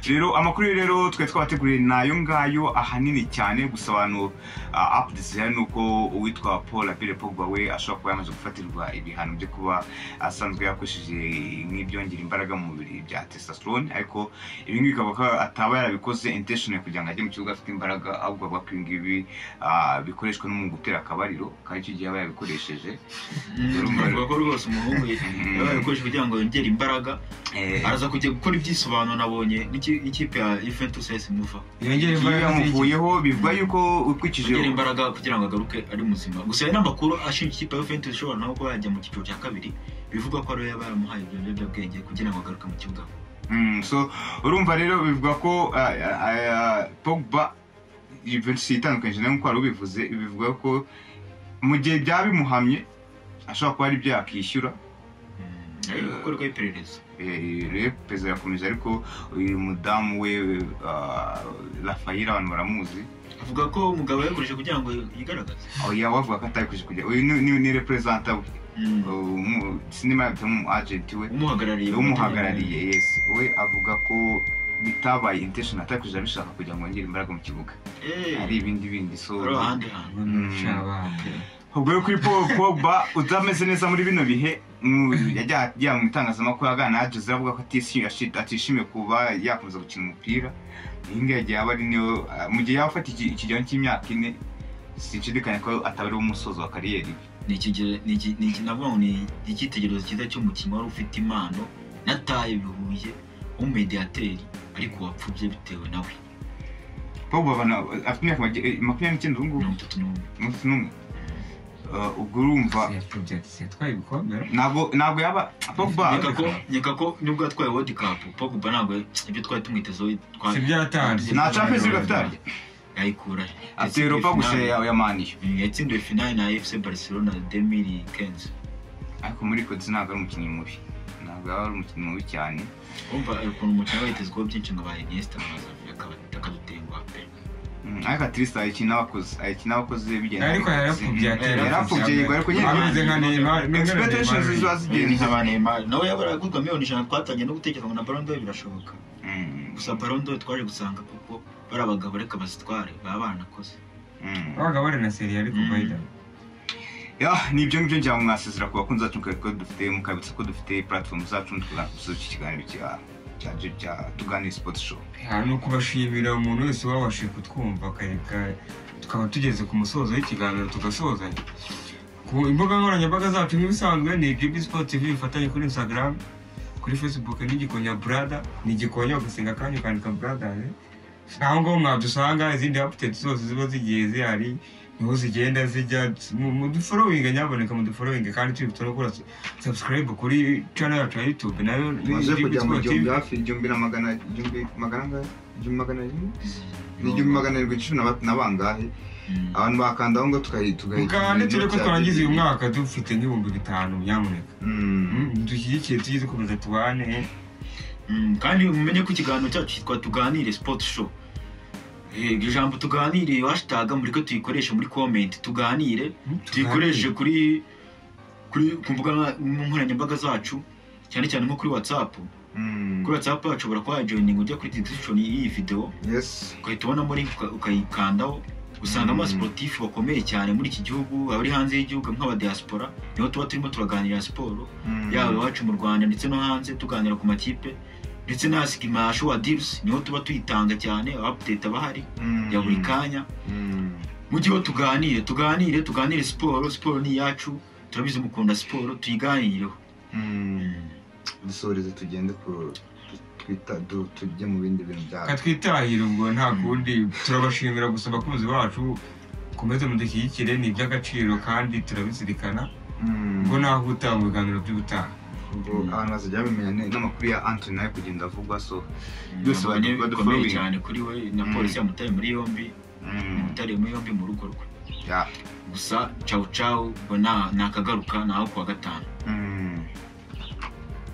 rero amakuru rero twari twabateguriye ni ayo ngayo ahanini cyane gusa abantu ah, up desire ni uko uwitwa paul abire pogba we ashobora kuba yamaze gufatirwa ibihano byo kuba asanzwe yakoresheje nk'ibyongera imbaraga mu mubiri bya testosterone ariko ibi ngibi bikaba ko ataba yarabikoze intentional kugira ngo ajye mu kibuga afite imbaraga ahubwo avuga ko ibi ngibi ah, bikoreshwa no mu gutera akabariro kandi icyo gihe aba yabikoresheje Mm, Bavuga ko rwose umuhungu yabaye gukoresha kugira ngo yongere imbaraga Eh, araza kujya gukora ibyisobanuro nabonye n'iki- n'ikipe ya Juventus yahise imuvaho yongera iyo imbaraga z'iki- yamuvuyeho bivuga yuko ukurikije yongera imbaraga kugira ngo agaruke ari muzima gusa hari n'amakuru ashinja ikipe ya Juventus ishobora nawe kuba yajya mu cyiciro cya kabiri bivuga ko ariyo yaba yaramuhaye ibyo biyobyabwenge kugira ngo agaruke mu kibuga Mm, so urumva rero bivuga ko ah, ah, ah, pogba Juventus itandukanyije nawe nk'uko wari ubivuze bivuga ko mu gihe byaba bimuhamye ashobora kuba ari ibyo yakishyura Mm, ariko gukorwaho iperereza Eh, rero perezida yakomeje ariko uyu mudamu we ah, Rafaela abantu baramuzi avuga ko umugabo yayigurije kugira ngo yigaragaze aho yaba bavuga ko atabikoze kujya uyu ni- ni- ni reperezanta we Mm, Umu- sinema yabita mu agenti we umuhagarariye umuhagarariye yesu we avuga ko bitabaye intention atakuje abishaka kugira ngo yongere imbaraga mu kibuga Eh, hari ibindi bindi so ari ahandi hantu Ubona ucabana. ubwo rero kuri Paul Pogba utameze neza muri bino bihe mu- yajya yajya mu itangazamakuru aganira na Jose avuga ko atishimiye ashi- atishimiye kuba yakomeza gukina umupira iyi ngiyi yagiye aba ari niyo ah, mu gihe yaba afata iki- ikigero cy'imyaka ine sinshidikanya ko ataba ari umusozo wa kariyeri ye. ni ikigero- ni iki- ni iki- navuga ngo ni icyitegererezo cyiza cy'umukinnyi wari ufite impano nataye bihuye w'umumediyateri ariko wapfubye bitewe nawe Pogba abana- afite imyaka mage- eh, makumyabiri n'icyenda ubu ngubu mirongo itatu n'umwe umunsi n'umwe Ah, ubwo urumva Yatubye ati, yatwaye ibikombe ntabwo ntabwo yaba pogba nkeka ko nkeka ko nubwo yatwaye wodi kapu pogba ntabwo ibyo twari tumwitezeho si twari byatanze nta champions league afite yayikura afite europa gusa ya ya maniyo yatsindiwe finale na efuse barcelona demiri kenzi ariko muri kotsi ntabwo ari umukinnyi mubi ntabwo yaba ari umukinnyi mubi cyane umva ukuntu umukino witezweho byinshi ngo ba inyesita amaze akadutengwa pe Mm, ariko atirisi ayikina abakoze ayikina abakoze bigenda ariko yarapfubye ati yarapfubye yego ariko nyine ameze nka Neymar ameze nka expectations Neymar. ziba zigenze nkaba Neymar nawe yaba yaragurwa miliyoni ijana twatangiye no gutekereza ngo na Ballon d'Or birashoboka Mm, gusa Ballon d'Or twaje gusanga kuko bari abagabo reka bazitware baba baranakoze mm. abaga bari na seri ariko Mm. bayida Ya, ni ibyo ngibyo njya mwasezera ku bakunzi bacu mukabika ko dufite mukabitsa ko dufite platform zacu tugakuza iki kiganiro cya- cya cya tuganire sport show ni ukubashimira umuntu wese wabashije kutwumva akareka tukaba tugeze ku musozo w'ikiganiro tugasozanya ku imbuga nkoranyambaga zacu nk'ibisanzwe ni gb sport tv bifatanye kuri instagram kuri facebook ni igikonya brada ni igikonya ugasenga akanya ukandika brada aho ngaho mwadusanga izindi apudeti zose ziba zigiye zihari niho zigenda zijya mu- muduforowinga nyaboneka muduforowinga kandi turi no gukora subscribe kuri channel yacu ya youtube nayo ni tumaze GB kujya mu Sport TV. gihumbi hafi igihumbi na magana igihumbi magana angahe igihumbi magana arindwi ni igihumbi Mm. magana arindwi cumi na ba- na bangahe abantu bakanda aho ngo tugahi- tugahi- mugande turi ko tugahi- twarangiza uyu mwaka dufite nk'ibihumbi bitanu nyamuneka Mm. Mm, dushyigikire tujye dukomeza tubane Mm, kandi mumenye ko ikiganiro cyacu cyitwa tuganire sport show Eh, ijambo tuganire hashtag mureke tuyikoreshe muri comment tuganire Mm, tuyikoreshe kuri kuri ku mbuga nka- nkoranyambaga zacu cyane cyane nko kuri whatsapp Mm. kuri whatsapp hashobora kuba yajoyininga ujya kuri description y'iyi video yes ugahita ubonamo link uka- ukayikandaho usangamo abasiporutifu bakomeye cyane muri iki gihugu abari hanze y'igihugu nk'abadiyaspora niho tuba turimo turaganira siporo Mm. yaba iwacu mu rwanda ndetse no hanze tuganira ku makipe ndetse na sikima shuwa dirusi niho tuba tuyitanga cyane abapudeti bahari Mm. ya buri kanya Mm. mujyeho tuganire tuganire tuganire siporo siporo ni iyacu turabizi mukunda siporo tuyiganireho Mm. dusoreze tugende ku twita du- tujye mu bindi bintu byacu katwitahira ubwo nta kundi turabashimira gusa abakunzi bacu komeze mudushyigikire ni iby'agaciro kandi turabizirikana Mm. ubwo nahuta mu biganiro by'ubutaha ubwo abantu bazajya bamenya ne- n'amakuru ya antony nayo kugenda avugwa so Byose byose bane badu- bikomeye badufollowing. cyane kuri we na Mm. polisi yamutaye muri yombi Mm, yamutaye muri yombi mu rugo rwe ya, gusa cawu cawu ubwo nta- nakagaruka naho kuwa gatanu mm.